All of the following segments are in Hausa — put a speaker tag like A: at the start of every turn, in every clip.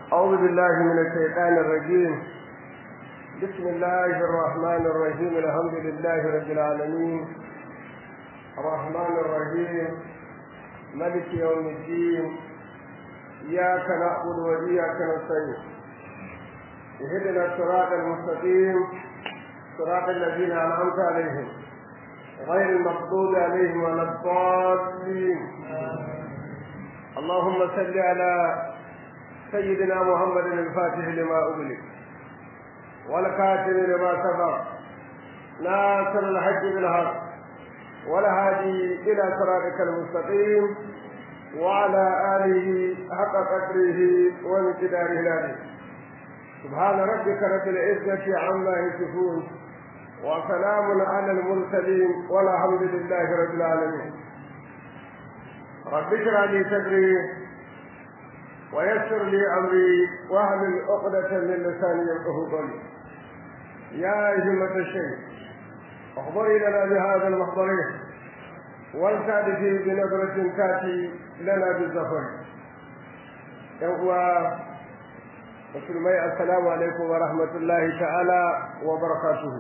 A: أعوذ بالله من الشيطان الرجيم بسم الله الرحمن الرحيم الحمد لله رب العالمين الرحمن الرحيم ملك يوم الدين إياك نعبد وإياك نستعين اهدنا الصراط المستقيم صراط الذين أنعمت عليهم غير المغضوب عليهم ولا الضالين اللهم صل على سيدنا محمد الفاتح لما أغلق والكاتب لما سبق ناصر الحج بالحق والهادي إلى صراطك المستقيم وعلى آله حق قدره ومقداره العظيم سبحان ربك رب العزة عما يصفون وسلام على المرسلين والحمد لله رب العالمين رب اشرح لي صدري ويسر لي امري واحلل عقدة من لساني يفقه قولي يا همة الشيخ احضري لنا بهذا المحضر والتعرفي بنظرة تاتي لنا بالزفر يوم musulmai assalamu alaikum wa rahmatullahi ta'ala wa barakatuhu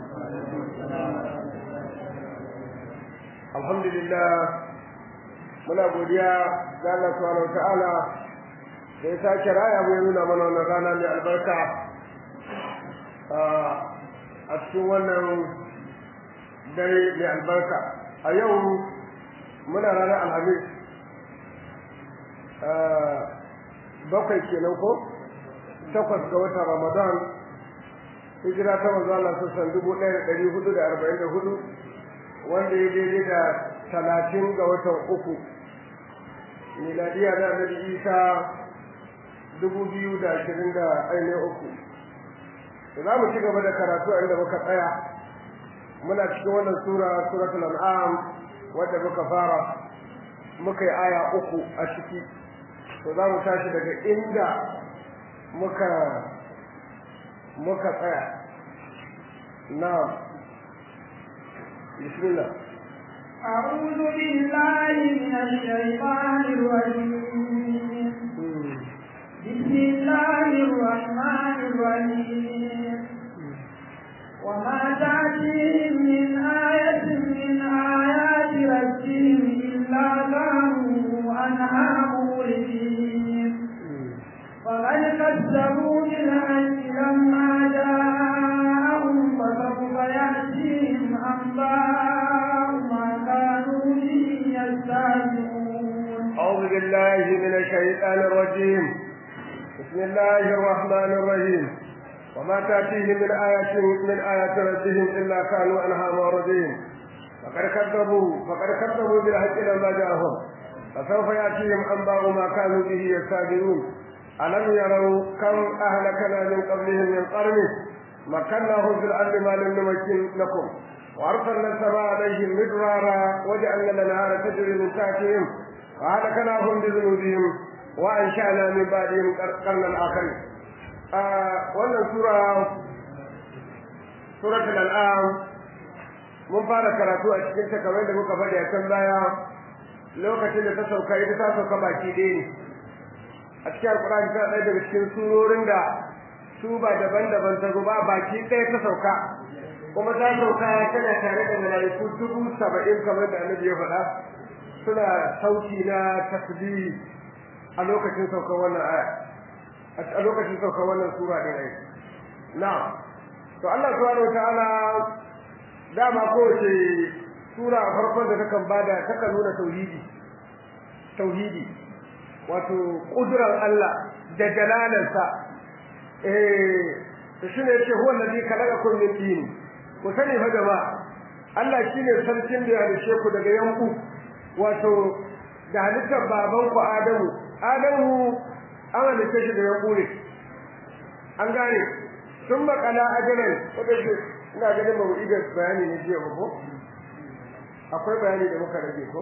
A: alhamdulillah muna godiya ga Allah subhanahu wa ta'ala da ya sake raya mu nuna mana wannan rana mai albarka a cikin wannan dare mai albarka a yau muna ranar alhamis bakwai kenan ko takwas ga watan Ramadan hijira ta manzo Allah sassan dubu ɗaya da ɗari hudu da arba'in da hudu wanda ya daidai da talatin ga watan uku miladiya da annabi Isa dubu biyu da ashirin da ainihin uku za mu ci gaba da karatu a inda muka tsaya muna cikin wannan sura suratul an'am wadda muka fara muka yi aya uku a ciki to za mu tashi daga inda muka muka tsaya na bismillah
B: أعوذ بالله من الشيطان الرجيم بسم الله الرحمن الرحيم وما تأتيهم من آية من آيات ربهم إلا كانوا عنها مولدين فقد كذبوا بالحج لما جاءهم فسوف يأتيهم أنباء ما كانوا به يستهزئون
A: أعوذ بالله من الشيطان الرجيم بسم الله الرحمن الرحيم وما تأتيهم من آية من آيات ربهم إلا كانوا عنها معرضين فقد كذبوا فقد كذبوا بالحج لما جاءهم فسوف يأتيهم أنباء ما كانوا به يستهزئون ألم يروا كم أهلكنا من قبلهم من قرن مكناهم في الأرض ما لم نمكن لكم وأرسلنا السماء عليهم مدرارا وجعلنا الأنهار تجري من تحتهم وأهلكناهم بذنوبهم وأنشأنا من بعدهم قرنا آخرين wannan sura suratul al'am mun fara karatu a cikin ta kamar da muka faɗi a can baya lokacin da ta sauka ita ta sauka baki ɗaya ne a cikin alkurani tana ɗaya daga cikin surorin da su ba daban-daban ta ba baki ɗaya ta sauka kuma ta sauka tana tare da malaiku dubu saba'in kamar da annabi ya faɗa suna sauki na tasbihi a lokacin saukar wannan aya a lokacin saukar wannan sura din ai na to Allah subhanahu wataala dama kowace sura a farkon da takan bada takan nuna tauhidi tauhidi wato kudurar Allah da jalalarsa eh to shine yace huwa allazi khalaqakum min tin ku sani fa jama'a Allah shine sarkin da ya halice ku daga yanku wato da halittar baban ku Adamu Adamu an halice shi da yanku ne an gane sun makala ajalan wanda shi ina ganin ba mu iya bayani ne jiya ba ko akwai bayani da muka rage ko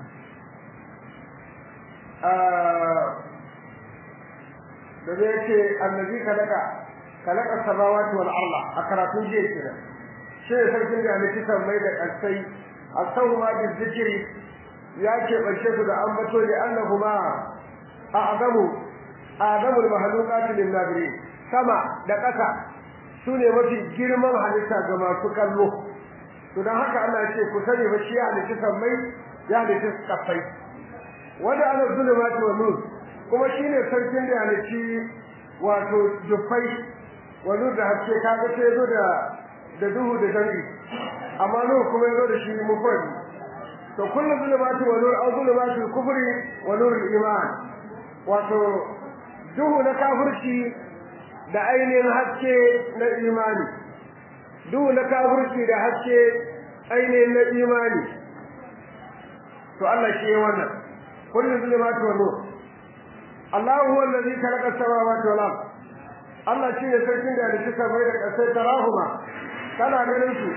A: da zai ce annabi kalaka kalaka samawati wal arda a karatun jiya kenan shi ne sarkin da halitta sammai da ƙasai asahu ma bi zikiri ya ce bace su da ambato da annahuma a'zamu adamul mahaluqati lin nabirin sama da ƙasa sune mafi girman halitta ga masu kallo to dan haka Allah ya ce ku sani ba shi ya halitta sammai ya halitta kafai wanda ana zulumati wa nur kuma shine sarkin da ya halitta wato jufai wa nur da haske kaga sai zo da da duhu da dangi amma nur kuma yazo da shi mufrad to kullu zulumati wa nur aw zulumati kufri wa nur iman wato duhu na kafirci da ainihin haske na imani duhu na kafirci da haske ainihin na imani to Allah shi wannan kullu zulumati wa nur Allah huwa allazi khalaqa as-samawati wal ard Allah shi ne sarkin da ya suka bai da kasai tarahuma kana ganin su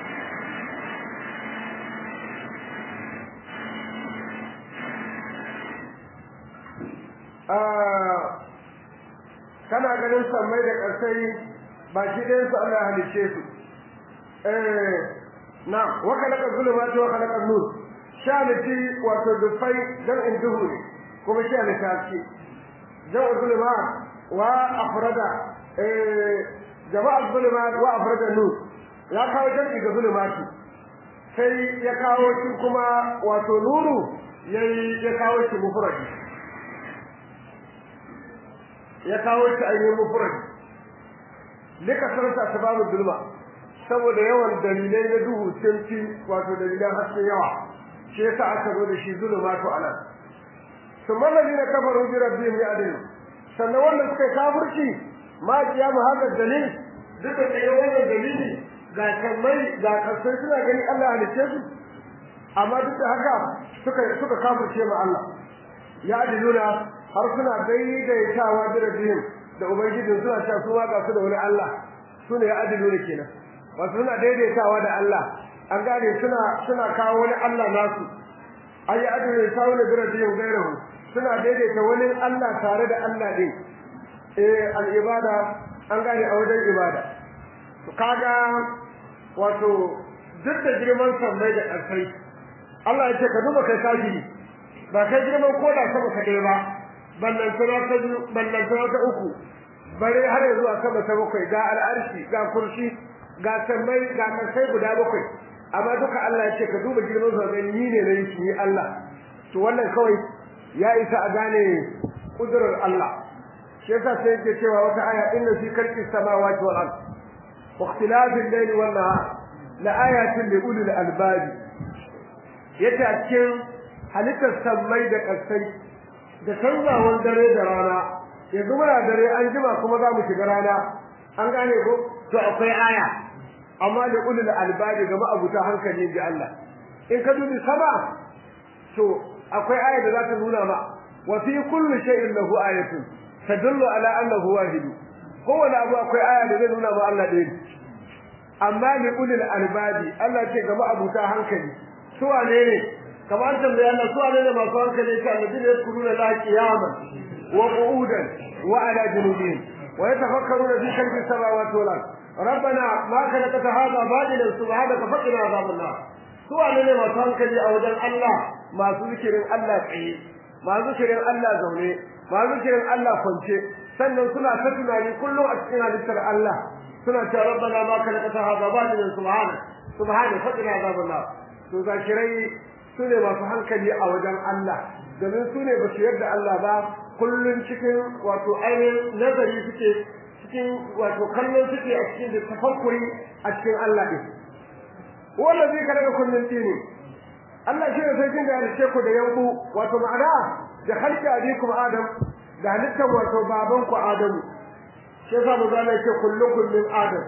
A: kana ganin sammai da ƙarsai ba shi ɗayan su Allah ya halice su eh na wa khalaqa zulumati wa khalaqa nur shalati wato dufai dan in duhu ne kuma shi ne tafi dan zulumat wa afrada eh jama'a zulumat wa afrada nur ya kawo jami'i ga zulumati sai ya kawo shi kuma wato nuru yayi ya kawo shi mufradi ya kawo shi ainihin mufrad lika sarta sababu zulma saboda yawan dalilai na duhu sun fi wato dalilan haske yawa shi yasa aka zo da shi zulumatu anan thumma alladhina kafaru bi rabbihim ya'dilun sannan wanda suka kafirci ma kiyamu haka dalil duka da wannan dalili ga kammai ga kasai suna gani Allah halice su amma duk da haka suka suka kafirce ma Allah ya'diluna har suna daidaitawa da rabbihim da ubangijin suna cewa su ga su da wani Allah sune ya adilu ne kenan wasu suna daidaitawa da Allah an gane suna suna kawo wani Allah nasu ayi adilu ta wani da rabbihim gairahu suna daidaita wani Allah tare da Allah din eh al ibada an gane a wajen ibada kaga wato duk da girman sammai da ƙarfai Allah ya ce ka duba kai kafiri ba kai girman koda sama ka dai ba ballan sana ta biyu ballan sana ta uku bare har yanzu a sama ta bakwai ga al'arshi ga kursi ga sammai ga kasai guda bakwai amma duka Allah ya ce ka duba girman sa ga ni ne nayi shi Allah to wannan kawai ya isa a gane kudurar Allah shi yasa sai yake cewa wata aya inna fi khalqi samawati wal ard wa ikhtilafi al-layli wan nahar la ayatin li ulil albab yace a cikin halittar sammai da kasai da canzawan dare da rana yanzu muna dare an jima kuma za mu shiga rana an gane ko to akwai aya amma da ulul albabi ga ma'abuta hankali ji Allah in ka dubi sama to akwai aya da za ta nuna ma wa fi kulli shay'in lahu ayatun tadullu ala annahu wahid kowane abu akwai aya da zai nuna ma Allah ɗaya amma li ulul albabi Allah ce ga ma'abuta hankali su wane ne kamar tambaya Allah su wane ne masu hankali ka annabi ne kuruna la qiyama wa qu'udan wa ala junubihim wa yatafakkaruna fi khalqi samawati wal ard ربنا ما خلقت هذا باطلا سبحانك فقنا عذاب النار su wane ne masu hankali a wajen Allah masu zikirin Allah tsaye masu zikirin Allah zaune masu zikirin Allah kwance sannan suna ta tunani kullum a cikin halittar Allah suna cewa rabbana ma khalaqta hadha batilan subhana subhana faqina azaban nar to zakirai sune masu hankali a wajen Allah domin sune ba su yarda Allah ba kullun cikin wato ainihin nazari suke cikin wato kallon suke a cikin da tafakkuri a cikin Allah din wanda zai kada kullun dini Allah shi ne sai kin da ce ku da yanku wato ma'ana da halka abikum adam da halittar wato baban ku adamu shi yasa mu zama yake kullukum min adam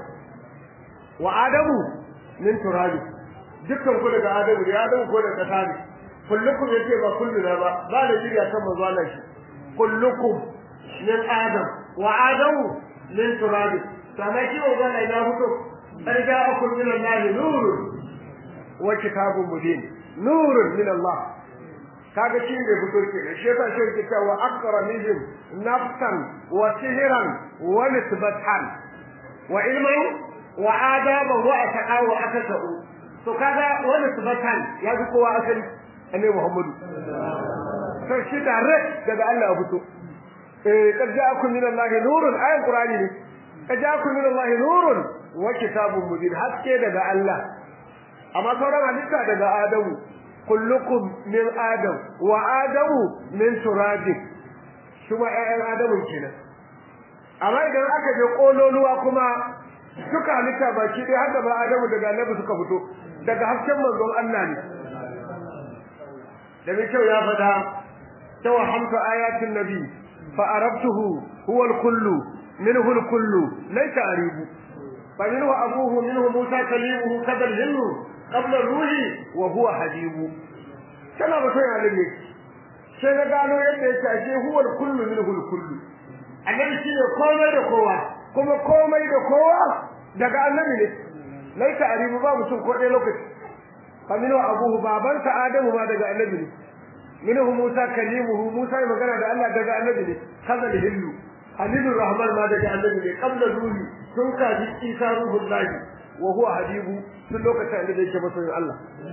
A: wa adamu min turabi dukkan ku daga adamu ya adamu ko daga kasa ne kullukum yace ba kulluna ba ba da jiriya kan manzo Allah shi kullukum min adam wa adamu min turabi sama shi wa zalla ya fito arja'akum min Allah nurun wa kitabun mubin nurun min Allah kaga shi ne fito ke shi yasa shi ke cewa akramihim nafsan wa sihran wa nisbatan wa ilman wa adaba wa ataqa wa akasau to kaga wa nisbatan ya ji kowa asali annabi Muhammadu sai shi direct daga Allah fito eh kad ja'akum min Allah nurun ayan qur'ani ne kad ja'akum min Allah nurun wa kitabun mubin haske daga Allah amma sauran halitta daga Adamu kullukum min Adam wa Adamu min turab kuma ƴaƴan Adamu kenan amma idan aka je kololuwa kuma suka halitta baki dai har da ba Adamu daga Annabi suka fito daga hasken manzon Allah ne da mai kyau ya fada توهمت آيات النبي فأربته هو الكل منه الكل ليس أريب فمنه أبوه منه موسى كليمه كذا الهل قبل الروح وهو حبيب كما بطيء عليه sai na gano yadda yake ashe huwa kullu minhu kullu annabi shi ne komai da kowa kuma komai da kowa daga annabi ne laita aribu ba mutum ko ɗaya lokaci fa minu abuhu babansa adamu ma daga annabi ne minhu Musa kalimuhu Musa magana da Allah daga annabi ne kaza hillu halilur rahman ma daga annabi ne qabla ruhi tun ka ji Isa ruhul lahi wa huwa habibu tun lokacin da yake masoyin Allah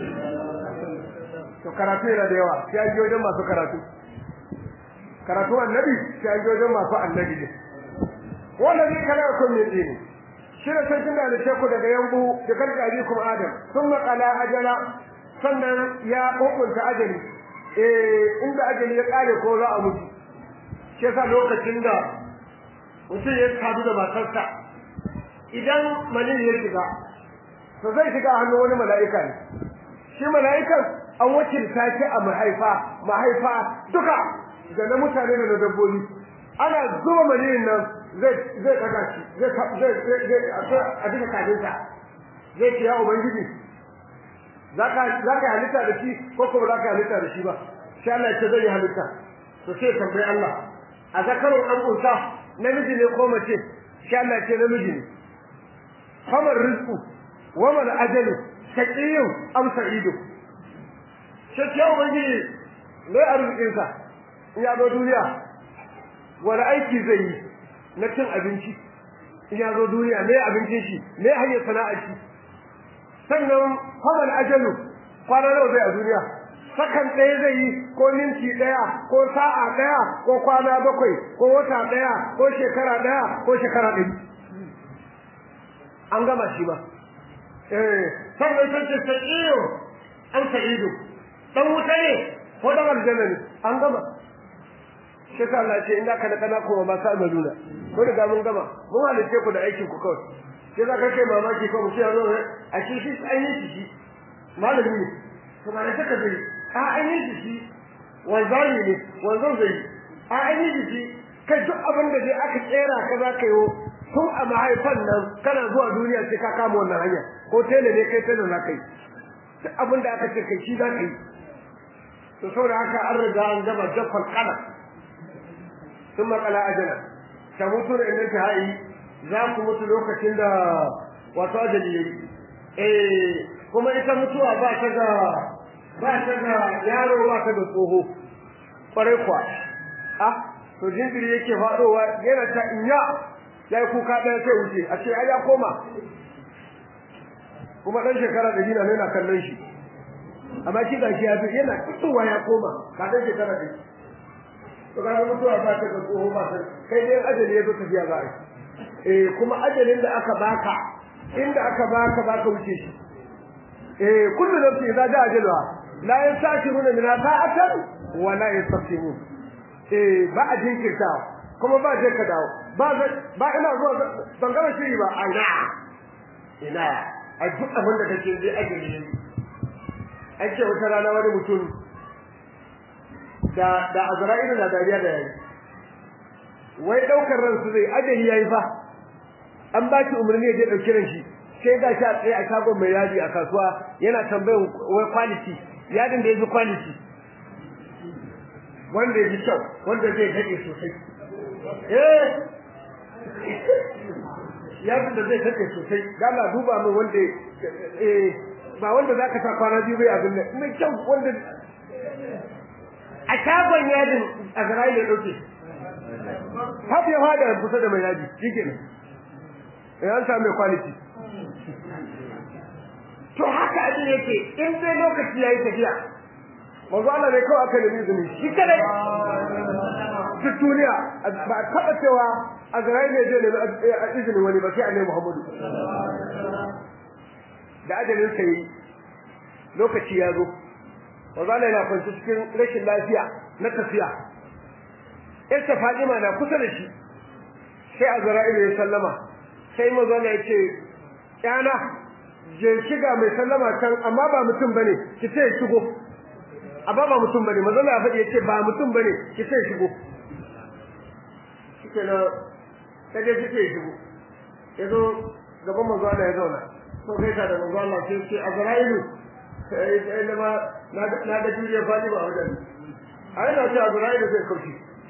A: to karatu yana da yawa sai an wajen masu karatu karatu annabi sai an wajen masu annabi ne wannan ne kana kun ne dini shi ne sai kin da ku daga yambu da kalkaji kuma adam sun qala ajala sannan ya kokunta ajali eh inda ajali ya kare ko za a mutu shi yasa lokacin da mutum ya sadu da matarsa idan malin ya shiga to zai shiga hannun wani mala'ika ne shi mala'ikan an wakilta shi a mahaifa mahaifa duka da na mutane da na dabbobi ana zuba malin nan zai zai daga shi zai zai zai a duka kadinsa zai ce ya ubangiji zaka zaka halitta da shi ko kuma zaka halitta da shi ba sai Allah ya ce zai halitta to sai tambayi Allah a zakarun dan unsa namiji ne ko mace sai Allah ya ce namiji ne kamar rizqu wa mal ajalu shaqiyyu am sa'idu sai ya ubangiji ne arzikin sa in ya zo duniya wani aiki zai yi na cin abinci in ya zo duniya me abincin shi me hanyar sana'ar shi sannan kwamal ajalu kwana nawa zai a duniya sakan ɗaya zai yi ko minti ɗaya ko sa'a ɗaya ko kwana bakwai ko wata ɗaya ko shekara ɗaya ko shekara ɗari an gama shi ba eh sannan sai ce sa'iyo an sa'idu dan wuta ne ko dan aljanna ne an gama shi ka Allah ce inda ka da kana kuma ba sa amaluna ko da mun gama mun halice ku da aikin ku kawai sai za ka kai mamaki ko mutum ya zo a shi shi an yi shi malami ne to ba da saka zai a an yi shi wanzami ne wanzan zai a an yi shi kai duk abin da dai aka tsera ka za ka yi tun a mahaifan nan kana zuwa duniya sai ka kama wannan hanya ko tele ne kai tele za ka yi duk abin da aka ce kai shi za ka yi to saboda haka an riga an gama jaffal kala sun makala ajala ta mutu da inda ta hayi za ku mutu lokacin da wato ajali yayi eh kuma ita mutuwa ba ta ga ba ta ga yaro ba ta ga tsoho kwarai kwa ah to jinjiri yake fadowa yana ta inya yayi kuka ɗaya sai wuce a ce ai ya koma kuma dan shekara da dina ne na kallon shi amma shi ga shi ya fi yana fitowa ya koma ka dan shekara da to ga mutuwa ba ta ga tsoho ba ta kai dai ajali ya zo tafiya za a yi eh kuma ajalin da aka baka inda aka baka baka wuce shi eh kullu nafsin idza jaa ajalha la yastakiruna min sa'atan wa la yastaqsimun eh ba a jinkirta kuma ba je ka dawo ba ba ina zuwa ban gama shiri ba ina ina a duk abin da kake zai ajali ne ake wata rana wani mutum da da azra'ilu na dariya da yayi wai daukar ransu zai ajali yayi fa an ba ki umarni ya je dauki ran shi sai ga shi a tsaye a shagon mai yadi a kasuwa yana tambayan wai quality yadin da yafi quality wanda yafi kyau wanda zai dade sosai eh yadin da zai dade sosai gala duba min wanda eh ba wanda zaka ta kwana biyu bai abin nan mai kyau wanda a shagon yadin a garai ya dauke Hafi ya fada kusa da mai yadi shikenan eh an samu quality to haka abin yake in dai lokaci yayi tafiya manzo Allah ne kawai aka nemi izini shi kadai duk duniya ba a taɓa cewa Azrail ne zai nemi izinin wani ba sai annabi Muhammadu da ajalin sa yi lokaci ya zo wazala yana kwanci cikin rashin lafiya na tafiya Yarsa Fatima na kusa da shi sai Azrail ya sallama sai mazala ya ce yana je shiga mai sallama can amma ba mutum bane ki ce shigo amma ba mutum bane mazala ya faɗi ya ce ba mutum bane ki ce shigo shike na kaje kike shigo yazo gaban manzo Allah ya zauna to kai ka da manzo Allah sai ce Azrailu sai sai da ma na da juriya fadi ba wajen ai na ce Azrailu sai kauci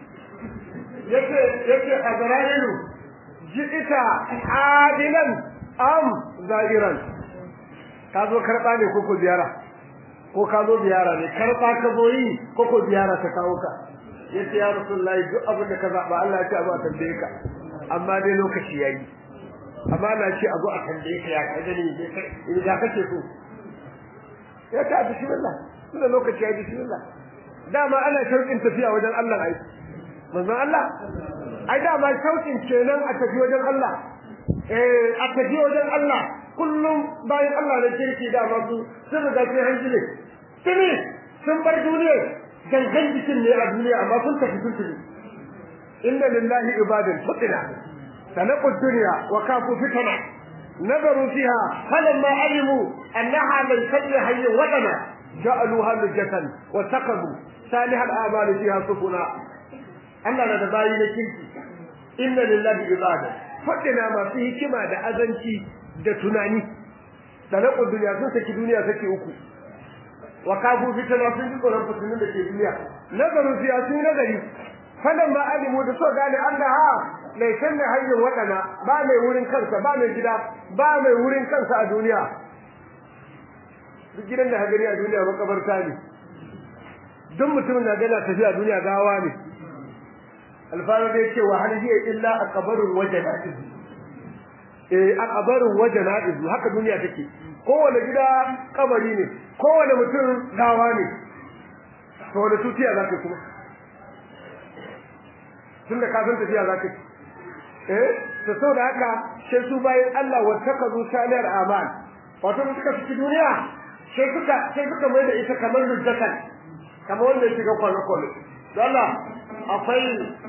A: yake yake Azrailu ji'ita adilan am za'iran ka zo karba ne ko ko ziyara ko ka zo ziyara ne karba ka zo yi ko ko ziyara ta kawo ka yace ya rasulullahi duk abin da ka zaba Allah ya ce abu a tambaye ka amma dai lokaci yayi amma na ce abu a tambaye ka ya ka gani in da kake so ya ta bismillah tunda lokaci yayi bismillah dama ana shauƙin tafiya wajen Allah ai manzon Allah ai dama shauƙin kenan a tafi wajen Allah eh a tafi wajen Allah kullum bayan Allah da kirki da masu sun riga sai hanjile tuni sun bar duniya gangan jikin ne a duniya amma sun tafi sun tafi inna lillahi ibadan futina sanaqu dunya wa kafu fitana nazaru fiha falamma alimu annaha lan tajri hayya wadana ja'aluha lujatan wa taqabu salihal a'mal fiha sufuna Allah na da bayi na kirki inna lillahi ibadan faɗina masu hikima da azanci da tunani da na duniya sun saki duniya saki uku wa kafu fitana sun ji tsoron fitinin da ke duniya nazarin siya sun nazari fadan ma alimu da so gane Allah mai san da hanyar waɗana ba mai wurin kansa ba mai gida ba mai wurin kansa a duniya duk gidan da hagari a duniya makabarta ne duk mutumin da gana tafiya duniya gawa ne alfaro da yake wa hal hiya illa aqbarul wajana'iz eh aqbarul wajana'iz haka duniya take kowane gida kabari ne kowane mutum gawa ne to da tutiya zaka kuma tunda ka san tafiya zaka eh to saboda haka sai su bayan Allah wa takazu salihar amal wato suka fi duniya sai suka sai suka mai da ita kamar rujjatan kamar wanda yake ga kwalo kwalo Allah akwai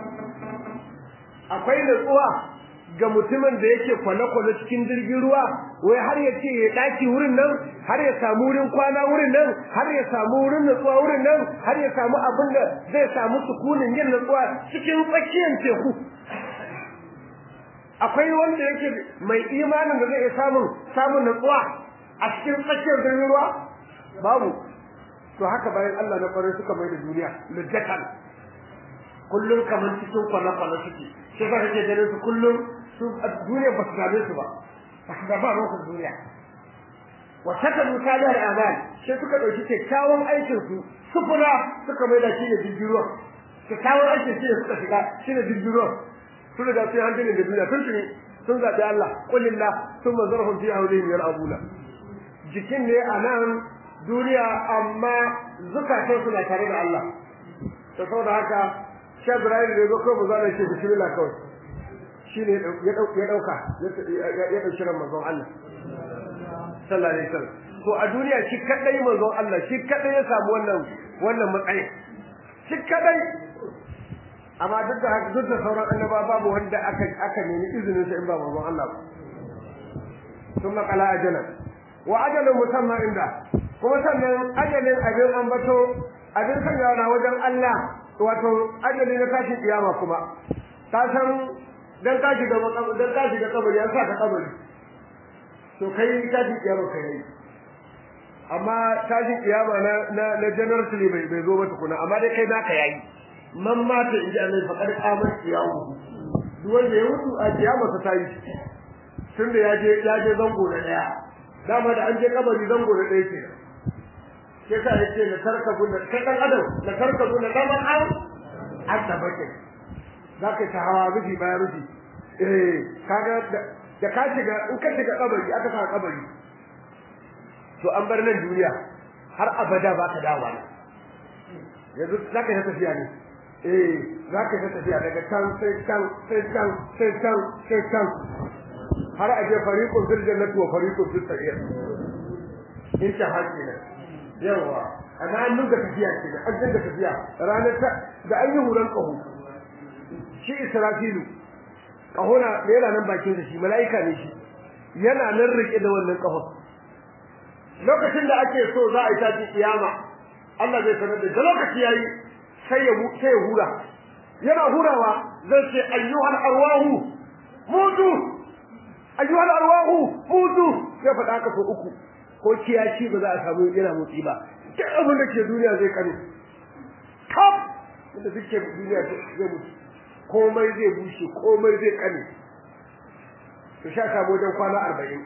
A: akwai nutsuwa ga mutumin da yake kwale-kwale cikin jirgin ruwa wai har ya ce ya daki wurin nan har ya samu wurin kwana wurin nan har ya samu wurin nutsuwa wurin nan har ya samu abin da zai samu sukunin yin nutsuwa cikin tsakiyar teku akwai wanda yake mai imanin da zai iya samun samun nutsuwa a cikin tsakiyar jirgin ruwa babu to haka bayan Allah na kwarai suka mai da duniya lujjatan kullum kamar cikin kwale-kwale suke sai ka kake ganin su kullum su duniya ba su dame su ba ba su da ba ruwan duniya wa saka misali al'amal sai suka dauki kyakkyawan aikin su sufura suka mai da shi ne jirgiruwa kyakkyawan aikin shi ne suka shiga shi ne jirgiruwa sun da sai hankali da duniya sun tuni sun zaɓi Allah kulillah sun mazarhum fi aulihim yar'abuna jikin ne a nan duniya amma zukatan suna tare da Allah to saboda haka Sheikh Ibrahim da zo kawai manzo Allah ce bismillah kawai shine ya dauka ya dauka ya dauki ran manzon Allah sallallahu alaihi wasallam to a duniya shi kadai manzon Allah shi kadai ya samu wannan wannan matsayi shi kadai amma duk da haka duk da sauran annaba babu wanda aka aka nemi izinin sa in ba manzon Allah ba ثم قال أجلا وأجل مسمى عنده kuma sannan ajalin abin ambato abin sanyawa na wajen Allah wato ajali na tashin kiyama kuma ka san dan ka shiga dan ka shiga kabari an sa ka kabari to kai tashin kiyama kai yi amma tashin kiyama na na na generally bai bai zo ba tukuna amma dai kai naka yayi man ma ta inji Allah fa kad qamat kiyamu duk wanda ya mutu a kiyama ta tayi tunda ya je ya je zango na daya dama da an je kabari zango na daya kenan sai ka yace na tarka gunna kai dan adam na tarka gunna zaman an hatta bake zaka ta hawa rufi bayan rufi eh kaga da ka shiga in ka shiga kabari aka sa kabari to an bar nan duniya har abada ba ka dawo ne yanzu zaka yi tafiya ne eh za ka ta tafiya daga can sai can sai can sai can sai can har a je fariqun fil jannati wa fariqun fis sa'ir in ta haƙi ne yawa amma an nuna tafiya ce da an dinga tafiya ranar ta da an yi huran ƙaho shi israfilu ƙaho na yana nan bakin da shi mala'ika ne shi yana nan rike da wannan ƙahon lokacin da ake so za a yi tashi kiyama Allah zai sanar da lokaci yayi sai ya sai ya hura yana hurawa zai ce ayyuhal arwahu mutu ayyuhal arwahu mutu sai faɗa ka so uku ko kiyaci ba za a samu yana motsi ba duk abin da ke duniya zai kare kaf inda duk ke duniya zai mutu komai zai bushe komai zai kare to sha samu wajen kwana arba'in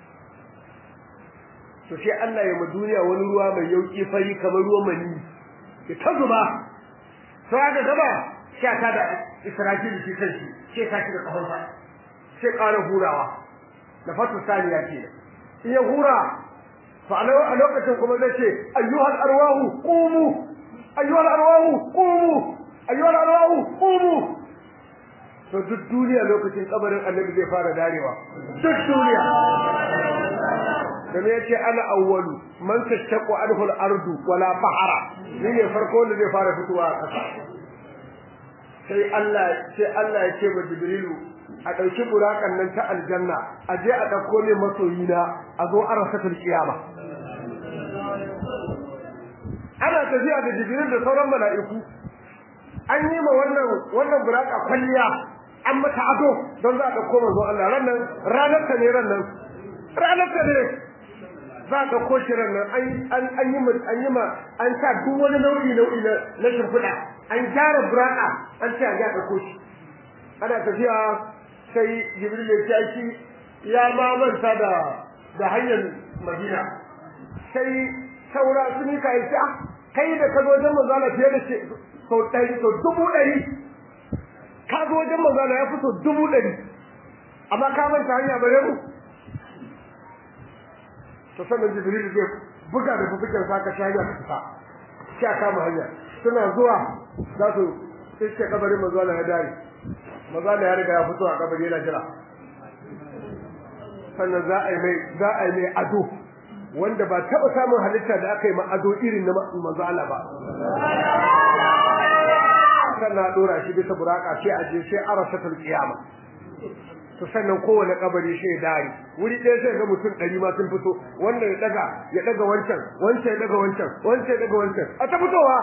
A: to sai Allah ya ma duniya wani ruwa mai yauki fari kamar ruwan mani ya ta zuba to aka gaba sha ta da Israfil shi kanshi sai ka shi da kafansa sai ƙara hurawa da fatu saniya ke in ya hura to a lokacin kuma zai ce ayyuhal arwahu qumu ayyuhal arwahu qumu ayyuhal arwahu qumu to duk duniya lokacin kabarin annabi zai fara darewa duk duniya dan yace ana awwalu man tashaqqu anhu al-ardu wala bahara ni ne farko da zai fara fitowa a ƙasa sai Allah sai Allah ya ce wa Jibrilu a dauki burakan nan ta aljanna a je a dauko ne masoyina a zo a rasatul kiyama ana tafiya da Jibril da sauran mala'iku an yi ma wannan wannan buraka kwalliya an mata ado don za a dauko manzo Allah ranan ranar ta ne ranan ranar ta ne za a ɗauko shi nan an yi ma an yi ma an sa duk wani nau'i nau'i na na shimfiɗa an gyara buraka an ce a ga ɗauko shi ana tafiya sai jibril ya ce shi ya ma manta da da hanyar madina sai saura su ni kai ta kai da ka zo wajen manzo Allah fiye da shi sau ɗari sau dubu ɗari ka zo wajen manzo Allah ya fi sau dubu ɗari amma ka manta hanya bare mu to sannan jibril zai buga da bubukan sa ka shaya ka fita sai aka kama hanya suna zuwa za su iske kabarin manzo Allah ya dare manzo Allah ya riga ya fito a kabari yana jira sannan za a yi mai za a yi mai ado wanda ba taba samun halitta da aka yi ma ado irin na manzo Allah ba sannan dora shi bisa buraka sai a je sai arasatul qiyama to sannan kowane kabari shi ya dare wuri ɗaya sai ga mutum ɗari ma sun fito wanda ya daga ya daga wancan wancan ya daga wancan wancan ya daga wancan a ta fitowa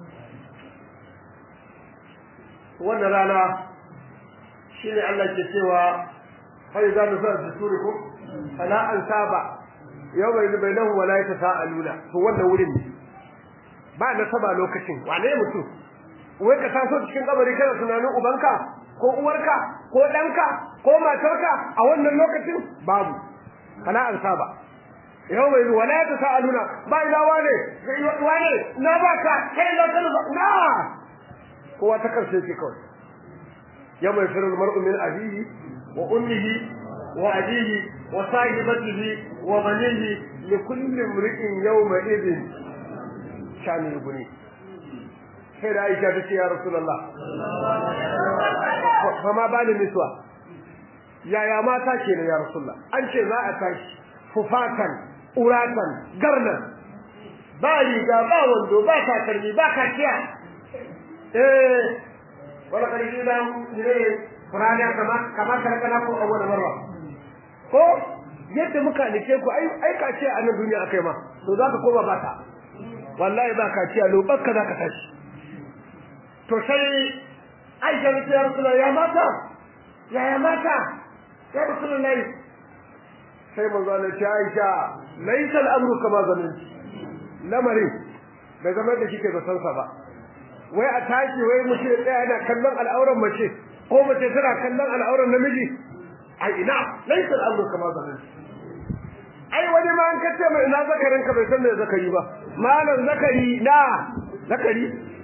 A: wannan rana shine Allah ke cewa fa idza nusar surikum fala ansaba yawma idza bainahum wala yatasaaluna to wannan wurin ne ba na saba lokacin wane mutum wai ka taso cikin kabari kana tunanin ubanka ko uwarka ko danka ko matarka a wannan lokacin babu kana an saba yau mai zuwa la ta sa'aluna ba ina wane wane na ba ka kai na kana ba na kowa ta karshe ce kawai yau mai firar mar'u min abihi wa ummihi wa abihi wa sahibatihi wa banihi li kulli imri'in yawma idin shani guni sai da Aisha ta ce ya Rasulullah fa ma bani miswa yaya mata ke ne ya Rasulullah an ce za a tashi fufatan uratan garnan ba riga ba wando ba takalmi ba kaciya eh wala karfi da ne Qur'ani kama kama karkana ko awwal marra ko yadda muka nike ku ai ai kaciya a nan duniya akai ma to zaka koma ba ta wallahi ba kaciya lobarka zaka tashi to sai Aisha ta ya Rasulullah ya mata ya ya mata ya Rasulullah sai manzo Allah ya Aisha laysa al-amru kama zanin lamari bai zama da kike da sansa ba wai a tashi wai mace tsaya yana kallon al'auran mace ko mace tana kallon al'auran namiji ai ina laysa al-amru kama zanin ai wani ma an kace mai ina zakarin ka bai san me zakari ba malam zakari na zakari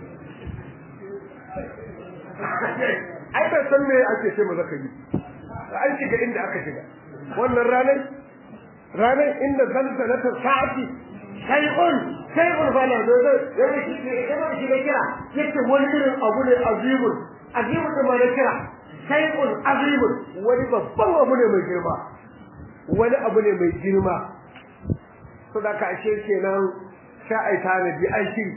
A: ai bai san me ake ce maza kai an shiga inda aka shiga wannan ranar ranar inda zalzalata sa'ati shay'un sai ulfala da zai yana shi ne yana shi da kira yace wani irin abu ne azimul azimul da mai kira sai ul azimul wani babban abu ne mai girma wani abu ne mai girma to da ka ashe kenan sha ai tanadi ai shiri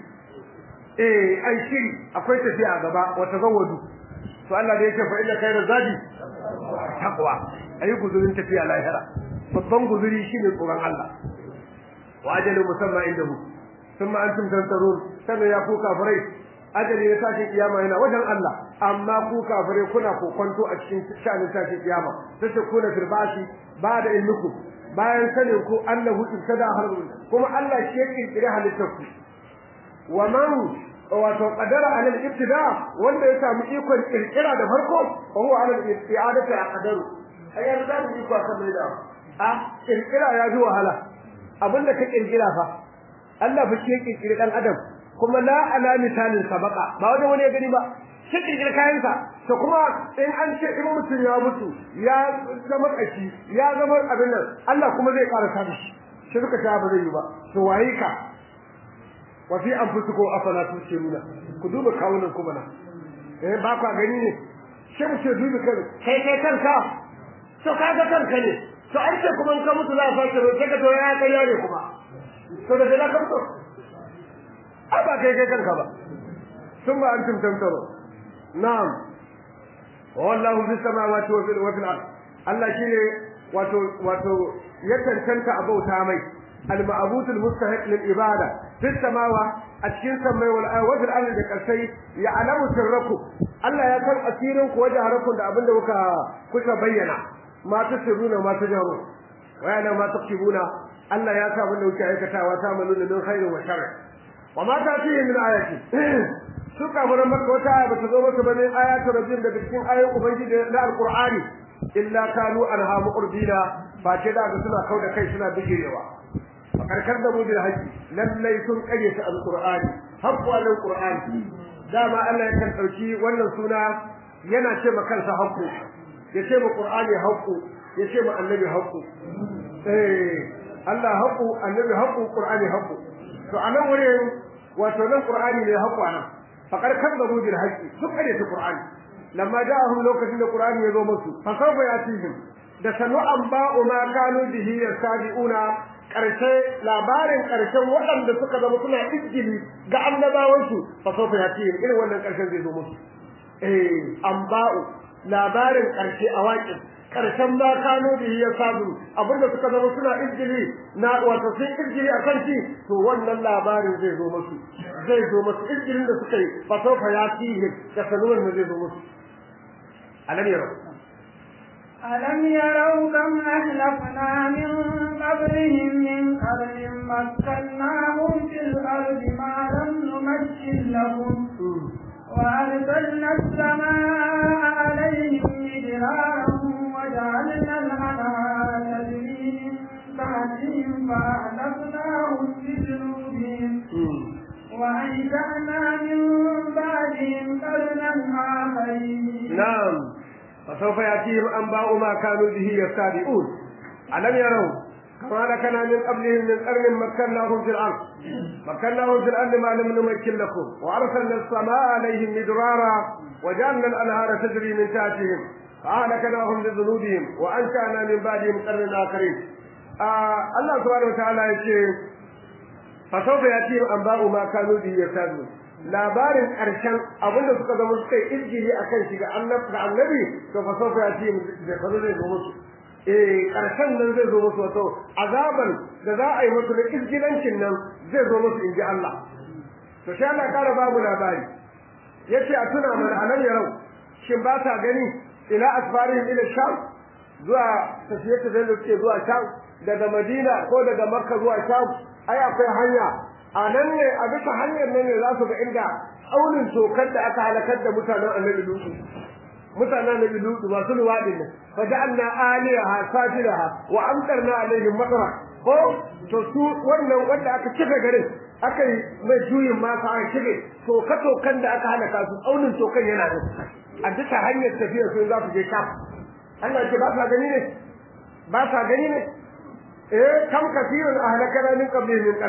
A: eh ai shiri akwai tafiya gaba wata zawadu to Allah da yake fa inna khayra zadi taqwa ayi guzurin tafiya lahira babban guzuri shine tsoron Allah wa ajalu musamma indahu thumma antum tantarun kana ya ku kafirai ajali ya tashi kiyama yana wajen Allah amma ku kafirai kuna kokonto a cikin shanin tashi kiyama sai kuna firbasi ba da ilmuku bayan sanin ku annahu ibtada harbu kuma Allah shi ya kirkire halittar ku wa man wato qadara ala al-ibtida wanda ya samu ikon kirkira da farko fa huwa ala al-i'adati aqdaru ayyar da mu iko kan da a kirkira ya ji wahala abinda ka kirkira fa Allah fa shi ya kirkire dan adam kuma la ala misalin sabaqa ba wajen wani ya gani ba shi kirkire kayansa to kuma in an ce in mutum ya mutu ya zama kashi ya zama abin nan Allah kuma zai karasa da shi shi suka ta ba zai yi ba to waye ka wa fi anfusikum afala tusiruna ku duba kawunan ku bana eh ba ka gani ne shi mu ce duba kan kai kai kanka to kaga kanka ne to an ce kuma in ka mutu za a sake roƙe ka to ya kai yare kuma to da da ka mutu a ba kai kai kanka ba ثم أنتم تمترون نعم والله في السماوات وفي وفي الأرض الله شيء wato wato ya tantanta abauta mai al-ma'bud al-mustahiq lil ibada fi samawa a cikin samai wal ardi wal ardi da kasai ya alamu sirraku Allah ya san asirin ku wajen harakun da abinda kuka kuka bayyana ma tasiruna ma tajaru wa yana ma taqibuna Allah ya sa abinda kuke aikatawa ta maluna min khairin wa sharri wa ma ta'tihi min ayati su kafiran maka wata aya bata zo maka bane ayatu rabbin da cikin ayoyin ubangiji na alqur'ani illa kanu anha muqrbina fa ce da suna kauda kai suna bijirewa fakarkar da mu bil haji lallai sun kage ta alqur'ani haqqu alqur'ani dama Allah ya kan dauki wannan suna yana ce ma kansa haqqu ya ce ma qur'ani haqqu ya ce ma annabi haqqu eh Allah haqqu annabi haqqu qur'ani haqqu to anan wurin wato nan qur'ani ne haqqu anan fakar kadzabu bil haqqi duk kare ta qur'ani lamma ja'ahum lokacin da qur'ani ya zo musu fa sawfa yatihim da sanu an ba'u ma kanu bihi yasabiuna karshe labarin karshen waɗanda suka zama suna izgili ga annabawansu fa sawfa yatihim irin wannan karshen zai zo musu eh an ba'u labarin karshe a waƙin karshen ma kano da ya sabu abinda suka zama suna izgili na wato sun izgili akan shi to wannan labarin zai zo musu zai zo musu izgilin da suka yi fa sawfa yatihi da sanuwar da zai zo musu alam yaro
B: ألم يروا كم أهلكنا من قبلهم من قرن مكناهم في الأرض ما لم نمكن لهم وأرسلنا السماء عليهم مدرارا وجعلنا الأنهار تجري من تحتهم فأهلكناهم بذنوبهم وأنشأنا من بعدهم قرنا آخرين
A: نعم فسوف يأتيهم أنباء ما كانوا به يستهزئون ألم يروا كما لكنا من قبلهم من قرن مكناهم في الأرض مكناهم في الأرض ما لم نمكن لكم وأرسلنا السماء عليهم مدرارا وجعلنا الأنهار تجري من تحتهم فأهلكناهم بذنوبهم وأنشأنا من بعدهم قرن آخرين آه الله سبحانه وتعالى يقول فسوف يأتيهم أنباء ما كانوا به يستهزئون labarin ƙarshen abinda suka zama suka yi izgili a kan shi ga annabi to fa sofa ya ce da fa zai zo musu eh ƙarshen nan zai zo musu wato azaban da za a yi musu da izgilancin nan zai zo musu in ji Allah to sai Allah ƙara babu labari yace a tuna mana anan yarau shin ba ta gani ila asfarihim ila sham zuwa tafiye-tafiye da suke zuwa sham daga madina ko daga makka zuwa sham ai akwai hanya a nan ne a bisa hanyar nan ne za su ga inda aunin tokar da aka halakar da mutanen annabi lutu mutanen annabi lutu masu luwadin nan fa ja'alna aliyaha safilaha wa amtarna alaihim matara ko to su wannan wanda aka kife garin aka yi mai juyin masa an kige toka tokan da aka halaka su aunin tokan yana da a bisa hanyar tafiya sun za su je sham Allah ce ba sa gani ne ba sa gani ne eh kam kafirun ahlakana min qablihim min qarni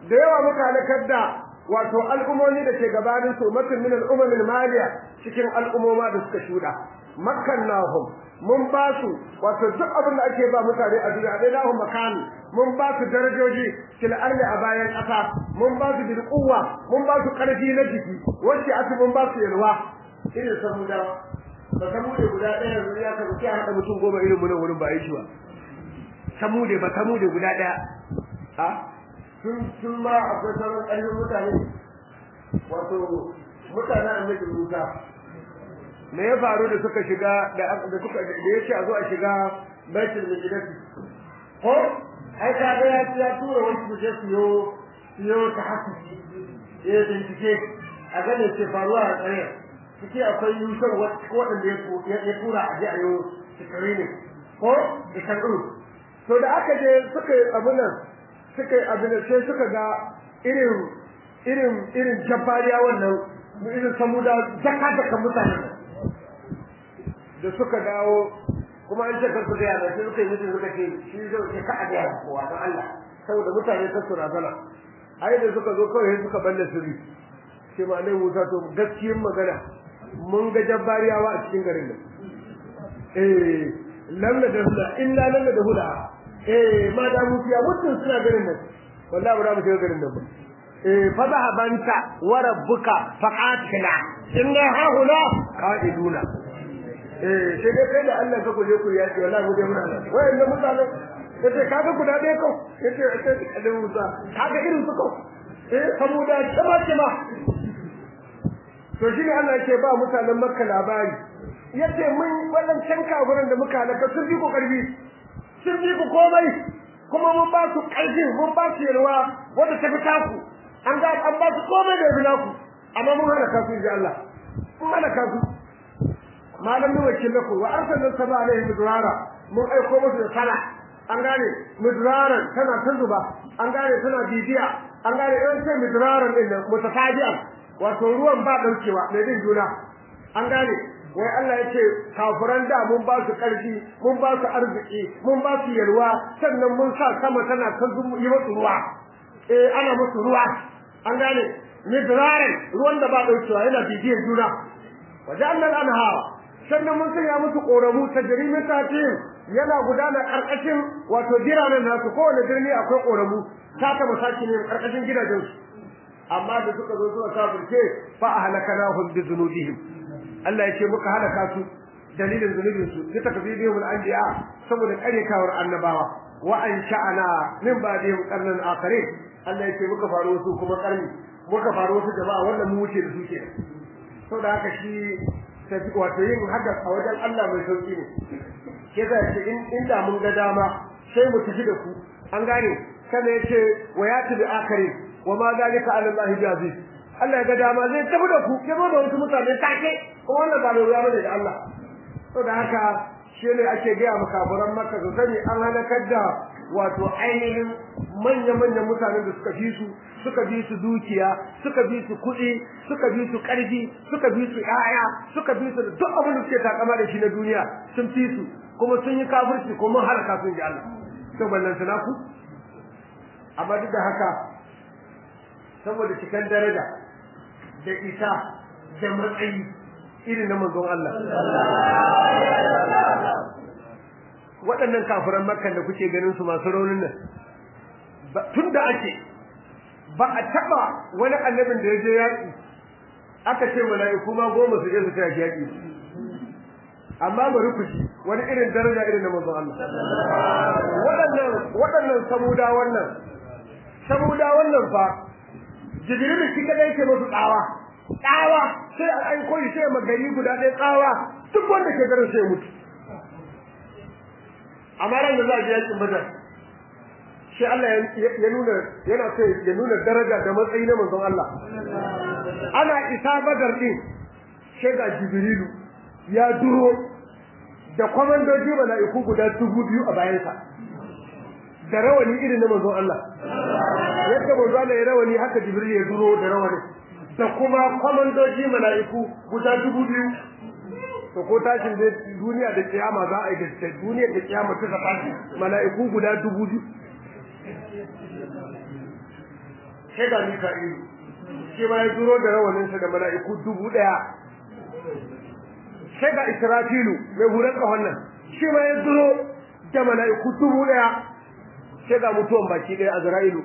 A: da yawa muka halakar da wato al'ummomi da ke gabanin su makin min al'ummin maliya cikin al'ummoma da suka shuda makkannahum mun ba su wato duk abin da ake ba mutane a duniya dai lahu makani mun ba su darajoji fil ardi a bayan ƙasa mun ba su bil quwwa mun ba su karfi na jiki wacce aka mun ba su yalwa irin saboda ba samude guda ɗaya yanzu ya ka sai haɗa mutum goma irin mu nan wurin ba yi shi ba samude ba samude guda ɗaya a sun sun ma akwai sauran ƙarfin mutane wato mutane annabi Musa me ya faru da suka shiga da da suka da yace a zo a shiga baitul maqdis ko ai ka ga ya ya tura wani su je su yo su yo ta hasu eh bincike a ga ne ce faruwa a tsare ciki akwai yusuf waɗanda ya tura a je a yo sikari ne ko da kanu to da aka je suka yi abin nan suka yi abin nan sai suka ga irin irin irin jabbariya wannan irin samuda zaka zaka mutane da suka dawo kuma an ce kar su gaya sai suka yi mutum suka ce shi zai ce ka a gaya kowa don Allah saboda mutane ta su razana ai da suka zo kawai suka balle sirri sai ma nai Musa to gaskiyar magana mun ga jabbariyawa a cikin garin nan eh lam da hula illa lam da hula eh ma da mu fiya mutum suna garin nan wallahi ba za mu shiga garin nan ba eh fa zahabanta wa rabbuka faqatila inna ha huna qa'iduna eh sai dai kai da Allah ka kuje ku yaki wallahi mu dai muna nan wayannan mutanen yace kaga guda ɗaya ko yace yace da Musa kaga irin su ko eh saboda kama kama to shine Allah yake ba mutanen Makka labari yace mun wannan can kafirin da muka halaka sun bi ku karbi sun bi ku komai kuma mun ba su karfi mun ba su yalwa wanda ta fita ku an ga an ba su komai da bila ku amma mun halaka su ji Allah mun halaka su malam ne wakil lakum wa arsalna sama alaihi midrara mun aiko musu da sana an gane midraran tana ta zuba an gane tana bibiya an gane in sai midraran din nan mutafajian wato ruwan ba daukewa mai bin juna an gane wai Allah ya ce kafiran da mun ba su karfi mun ba su arziki mun ba su yalwa sannan mun sa sama tana ta yi musu ruwa eh ana musu ruwa an gane midraran ruwan da ba daukewa yana bibiyar juna wajen anhara sannan mun sanya musu koramu ta jarimin tatin yana gudana karkashin wato jiranen nasu kowane birni akwai koramu ta ta masaki ne karkashin gidajen su amma da suka zo zuwa kafirce fa ahlakanahum bi dhunubihim Allah ya ce muka halaka su dalilin zunubin su ta takbibihim al-anbiya saboda karekawar annabawa wa an sha'ana min ba'dihim qarnan akharin Allah ya ce muka faro su kuma karni muka faro su jama'a wannan mu wuce da su ke saboda haka shi wato yin haka a wajen Allah mai sauki ne ke za ce in inda mun ga dama sai mu tafi da ku an gane kana yace wa ya tabi akari wa ma zalika ala Allah jaziz Allah ya ga dama zai tafi da ku ya zo da wasu mutane take kuma wannan ba mai bane da Allah to da haka shi ne ake ga mu kafiran Makka su sani an halakar da wato ainihin manya-manyan mutanen da suka fi su suka bi su dukiya suka bi su kuɗi suka bi su ƙarfi suka bi su ƴaƴa suka bi su duk abin da suke takama da shi na duniya sun fi su kuma sun yi kafirci kuma halaka sun ji Allah to ballan sana ku amma duk da haka saboda cikan daraja da isa da matsayi irin na manzon Allah waɗannan kafiran makkan da kuke ganin su masu raunin nan tun da ake ba a taɓa wani annabin da ya je yaƙi aka ce mala'iku ma goma su je su tashi yaƙi amma bari ku ji wani irin daraja irin na manzon Allah waɗannan waɗannan samuda wannan samuda wannan fa jibril shi kadai yake musu tsawa tsawa sai a aiko shi sai magari guda ɗaya tsawa duk wanda ke garin sai mutu amma ran da za a je yaƙin badar shi Allah ya nuna yana so ya nuna daraja da matsayi na manzon Allah ana isa badar din sai ga jibrilu ya duro da kwamandoji mala'iku guda dubu biyu a bayansa da rawani irin na manzon Allah yadda manzon Allah ya rawani haka jibril ya duro da rawani da kuma kwamandoji mala'iku guda dubu biyu to ko tashin da duniya da kiyama za a yi da duniya da kiyama ta tafi mala'iku guda dubu biyu sai ga Mika'ilu shi ma ya duro da rawaninsa da mala'iku dubu ɗaya sai ga Israfilu mai hurar ƙahon nan shi ma ya duro da mala'iku dubu ɗaya sai ga mutuwan baki ɗaya a Zara'ilu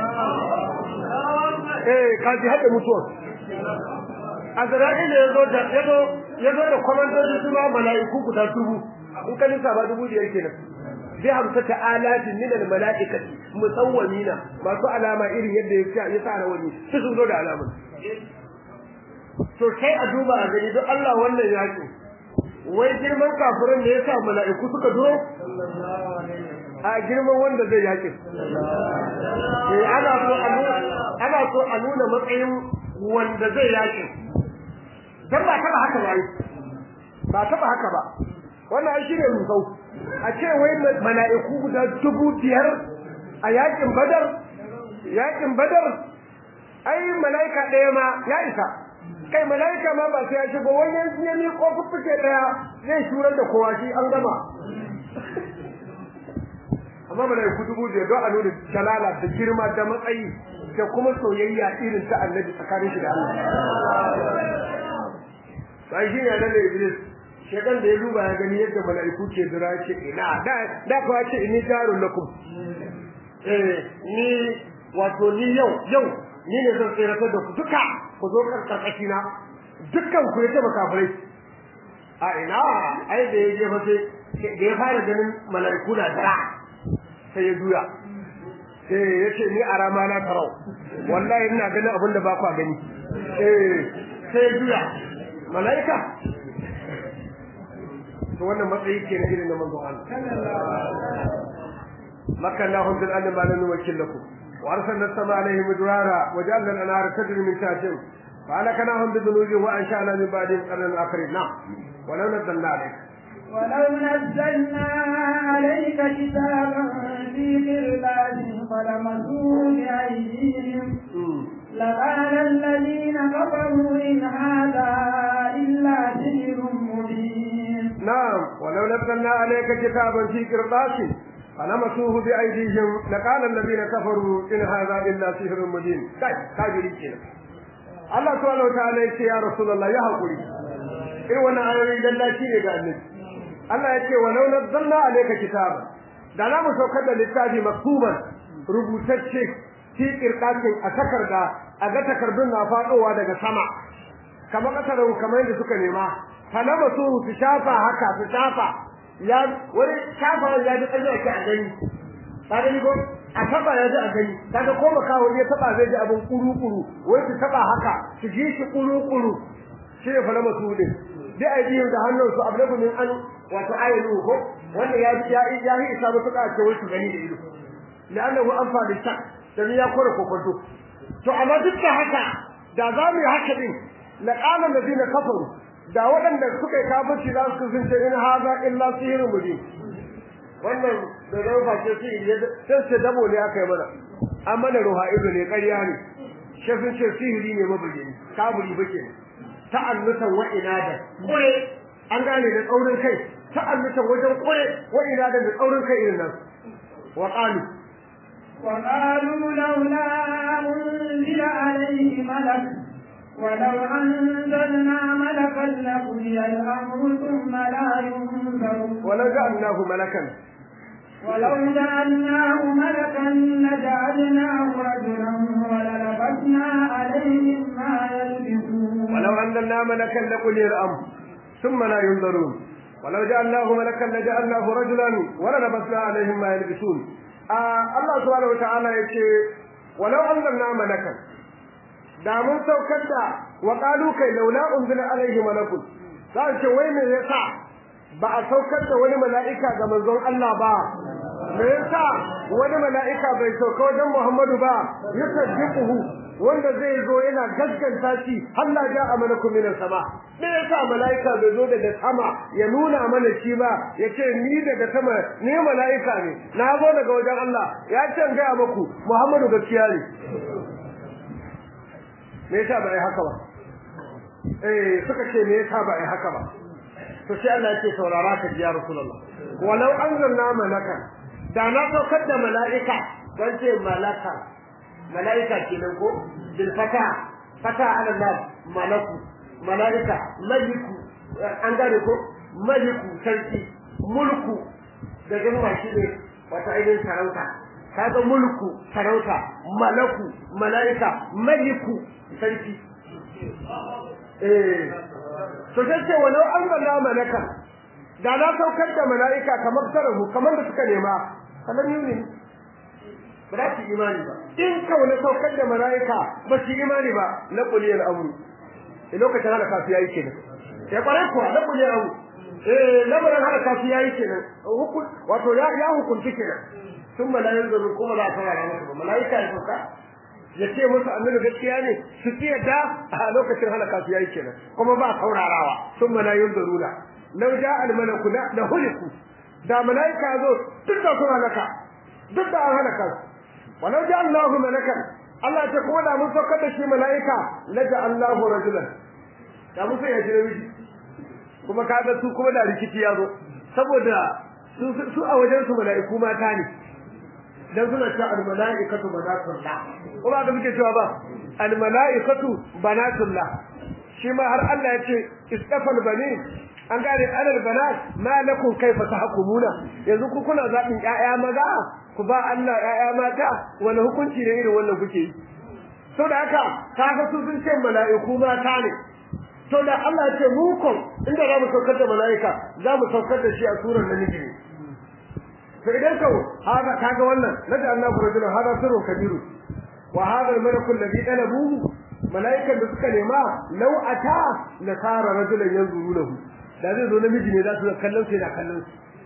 A: eh kaji haɗe mutuwan Azra'ilu ya zo da ya zo ya zo da kwamandoji su ma mala'iku guda dubu in ka lissa ba dubu biyar kenan bi hamsata alatin min al mala'ikati musawwamina masu alama irin yadda ya ya sa rawani su sun zo da alamun to sai a duba a gani don Allah wannan yaki wai girman kafirin da yasa mala'iku suka zo a girman wanda zai yaki eh ana so a nuna ana so a nuna matsayin wanda zai yaki dan ba taba haka ba ba taba haka ba wannan ai shine rusau a ce wai mala'iku guda dubu biyar a yakin badar yakin badar ai mala'ika ɗaya ma ya isa kai mala'ika ma ba sai ya shigo wani ya mi kofuffuke ɗaya zai shurar da kowa shi an gama amma mala'iku dubu biyar don a nuna jalala da girma da matsayi da kuma soyayya irin ta annabi tsakanin shi da Allah sai shi ne da Iblis shekan da ya duba ya gani yadda mala'iku ke dira ce ina da da kuwa ce inni jarun lakum eh ni wato ni yau yau ni ne zan tsere da ku duka ku zo karkashi na dukkan ku yace makafirai a ina ai da yaje fa sai da ya fara ganin mala'iku na dira sai ya juya eh yace ni a rama na tarau wallahi ina ganin abin da ba ku gani eh sai ya juya mala'ika to wannan matsayi ke na irin na manzo Allah makannahum bil anna ma lam nuwakkil lakum wa arsalna as-samaa alayhim midrara wa ja'alna al-anhara tajri min tahtihim fa alakanahum bi dhunubihim wa ansha'na min ba'dihim qarnan akharin na wa law nazzalna alayka
B: ولو نزلنا عليك كتابا في قربان فلمسوه بأيديهم لقال الذين كفروا إن هذا إلا سحر مبين
A: نعم ولو نزلنا عليك كتابا في قرطاس فلمسوه بأيديهم لقال الذين كفروا إن هذا إلا سحر مبين كاي كاجري كده Allah subhanahu wataala yace ya Rasulullah ya hakuri irin wannan ayoyi dalla shi ne ga annabi Allah yace walau nazzalna alayka kitaba da na mu saukar da littafi maktuban rubutacce fi qirqatin a takarda a ga takardun na fadowa daga sama kamar kasarin kamar yadda suka nema falama su su shafa haka su shafa ya wani shafa ya ji tsaye ake a gani ka gani ko a taba ya ji a gani kaga ko baka wani ya taba zai ji abin kuru kuru wai su taba haka su ji shi kuru kuru shi ne falama su ne bi aidihim da hannun su ablagu min an wato ayatu ko wanda ya ya ya yi isa mutuka ce wai su gani da ido la'annahu anfa da shak dan ya kore kokonto to amma duk da haka da za mu yi haka din laqala alladhina kafaru da waɗanda suka yi kafirci za su kasance in haza illa sihirun mubin wannan da zama face sihiri sai ce dabo ne aka yi mana an mana ruha ido ne ƙarya ne shi sun ce sihiri ne mabayyani kaburi bake ta'annutan wa inadan kure an gane da tsaurin kai ta'annutan wajen kure wa inadan da tsaurin kai irin nan wa qalu
B: وقالوا لولا أنزل عليه ملك ولو أنزلنا ملكا لقضي الأمر ثم لا ينظرون
A: ولو جعلناه ملكا
B: ولو جعلناه ملكا لجعلناه رجلا وللبسنا عليهم ما يلبسون
A: ولو أنزلنا ملكا لقضي الأمر ثم لا ينظرون ولو جعلناه ملكا لجعلناه رجلا وللبسنا عليهم ما يلبسون آه الله سبحانه وتعالى يقول ولو أنزلنا ملكا da mun saukar da wa qalu kai laula unzila alaihi malakun za ce wai me yasa ba a saukar da wani mala'ika ga manzon Allah ba me yasa wani mala'ika bai sauka wajen Muhammadu ba yusaddiquhu wanda zai zo yana gaskanta shi Allah ja a malaku min sama me yasa mala'ika bai zo daga sama ya nuna mana shi ba yace ni daga sama ni mala'ika ne na zo daga wajen Allah ya ce ga muku Muhammadu gaskiya ne me yasa ba ai haka ba eh suka ce me yasa ba ai haka ba to sai Allah yake saurara ka ya rasulullah walau anzalna malakan da na saukar da mala'ika dan ce malaka malaika kenan ko bil fata fata ala nas malaku malaika maliku an gane ko maliku sarki mulku da jama'a shi ne wata ainihin sarauta kaga mulku sarauta malaku malaika maliku sarki eh to sai ce walau an balla malaka da na saukar da malaika kamar tarahu kamar da suka nema kalan yuni ba za su imani ba in ka wani saukar da malaika ba su imani ba na kuliyar amru a lokacin hada kafi yayi kenan ya kware kuwa na kuliyar amru eh lamarin hada kafi yayi kenan hukun wato ya ya hukunci kenan sun malayin zuru kuma za a saurara masa ba malaika ya sauka ya ce musu annabi gaskiya ne su ci yadda a lokacin halaka su yayi kenan kuma ba saurarawa sun malayin zuruna law ja al malaku la huliku da malaika zo duk da sun halaka duk da an halaka walau ja Allahu malakan Allah ta kuma da mun saukar da shi malaika la ja Allahu rajulan da mun sai ya jira miji kuma kaga su kuma da rikici ya zo saboda su su a wajen su malaiku mata ne dan suna cewa al malaikatu banatullah ko ba da muke cewa ba al malaikatu banatullah shi ma har Allah ya ce istafal bani an gane alal banat ma lakum kaifa tahkumuna yanzu ku kuna zabin ƴaƴa maza ku ba Allah ƴaƴa mata wani hukunci ne irin wannan kuke yi to da haka kaga su sun ce mala'iku mata ne to da Allah ya ce mu ko inda za mu saukar da mala'ika za mu saukar da shi a surar namiji ne to idan ka haka kaga wannan naja Allahu rajulan hada sirrun kabiru wa hada al-malaku alladhi talabuhu malaikan da suka nema law ata la sara rajulan yanzuruhu da zai zo namiji ne za su kallon sai da kallon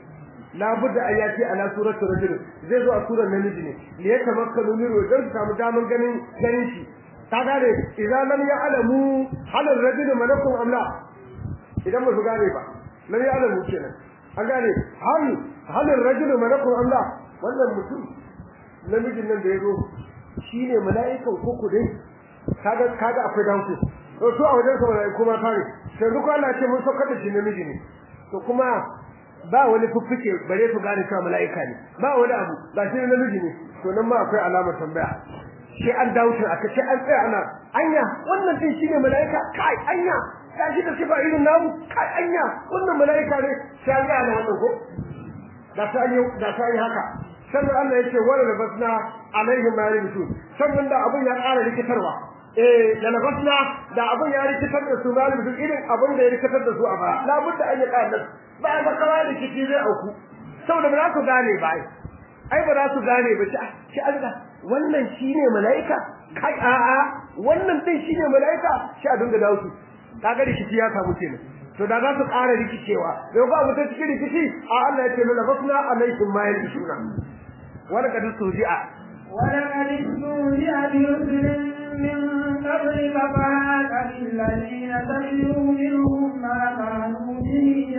A: la budda ayati ala surati rajul zai zo a surar namiji ne li yatamakkanu min wajen su samu daman ganin ganin shi ta gane idan lam ya'lamu hal ar-rajulu malakun am la idan ba su gane ba lam ya'lamu kenan an gane hal hal ar-rajulu malakun am la wannan mutum namijin nan da yazo shine mala'ikan koko dai kaga kaga akwai danku to su a wajen sa mala'iku ma tare sai duk Allah ce mun saukar da shi namiji ne to kuma ba wani fuffuke bare su gane cewa mala'ika ne ba wani abu ba shi namiji ne to nan ma akwai alamar tambaya sai an dawo shi aka ce an tsaya ana anya wannan din shine mala'ika kai anya ya shi da sifa irin namu kai anya wannan mala'ika ne sai an ga wannan ko da ta yi da ta yi haka sannan Allah yake wala labasna alaihim ma yalbisu sannan da abun ya ƙara rikitarwa eh da labasna da abun ya rikitar da su ma yalbisu irin abun da ya rikitar da su a ba labudda an yi ƙarar ba ba kawai rikici zai auku saboda ba za su gane ba ai ba za su gane ba shi Allah wannan shine malaika kai a a wannan din shine malaika shi a dinga dawo su kaga rikici ya samu kenan to da za su ƙara rikicewa da ba mu ta cikin rikici a Allah ya ce lana basna alaikum ma yalbisuna wala kad suji'a
B: wala kad suji'a bi rusulin min qablika fa'aqa alladhina tabi'u minhum ma kanu bihi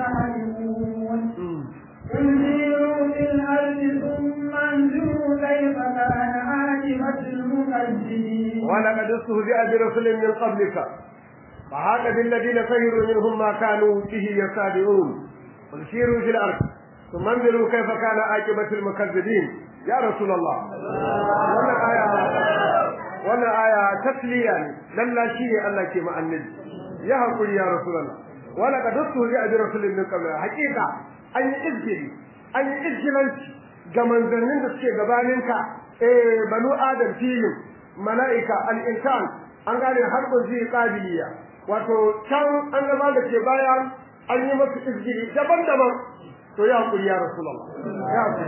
B: yastahzi'un قل سيروا في الأرض ثم انظروا كيف كان عاقبة المكذبين
A: ولقد استهزئ برسل من قبلك فهاك بالذين سهروا منهم ما كانوا به يستهزئون قل سيروا في الأرض ثم انظروا كيف كان عاقبة المكذبين يا رسول الله wannan aya wannan aya tasliya ne lalla shi ne Allah ke ma annabi ya hakuri ya rasulullah wala qad ustuhzi'a bi rasulin min qabl haqiqa an yi izgiri an yi izgilanci ga manzannin da suke gabaninka eh banu adam filin mala'ika al-insan an gane harbin zai qabiliya wato can an gaba da ke baya an yi masu izgiri daban-daban to ya hakuri ya rasulullah ya hakuri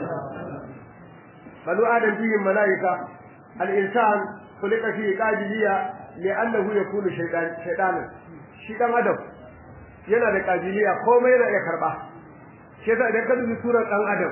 A: banu adam filin mala'ika al-insan kulika fi qabiliya li'annahu yakunu shaytan shaytanan shi dan adam yana da qabiliya komai yana iya karba shi yasa idan ka dubi surar dan adam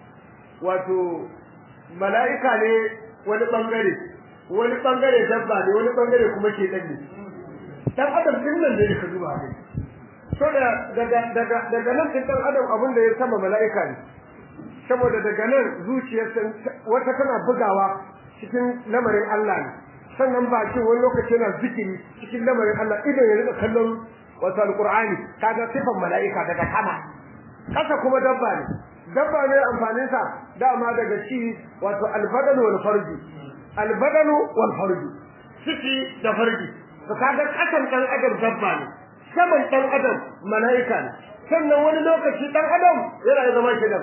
A: wato mala'ika ne wani bangare wani bangare dabba ne wani bangare kuma ke dan ne dan adam din nan ne ka duba ne so da daga daga daga nan din dan adam abin da ya sama mala'ika ne saboda daga nan zuciyarsa wata tana bugawa cikin lamarin Allah ne sannan bakin wani lokaci yana zikiri cikin lamarin Allah idan ya rika kallon wato alqur'ani kaga sifan mala'ika daga sama kasa kuma dabba ne dabba ne amfanin sa dama daga ci wato albadal wal farji albadanu wal farju ciki da farji to kaga kasan dan adam dabba ne saman dan adam malaika ne sannan wani lokaci dan adam yana zama shedan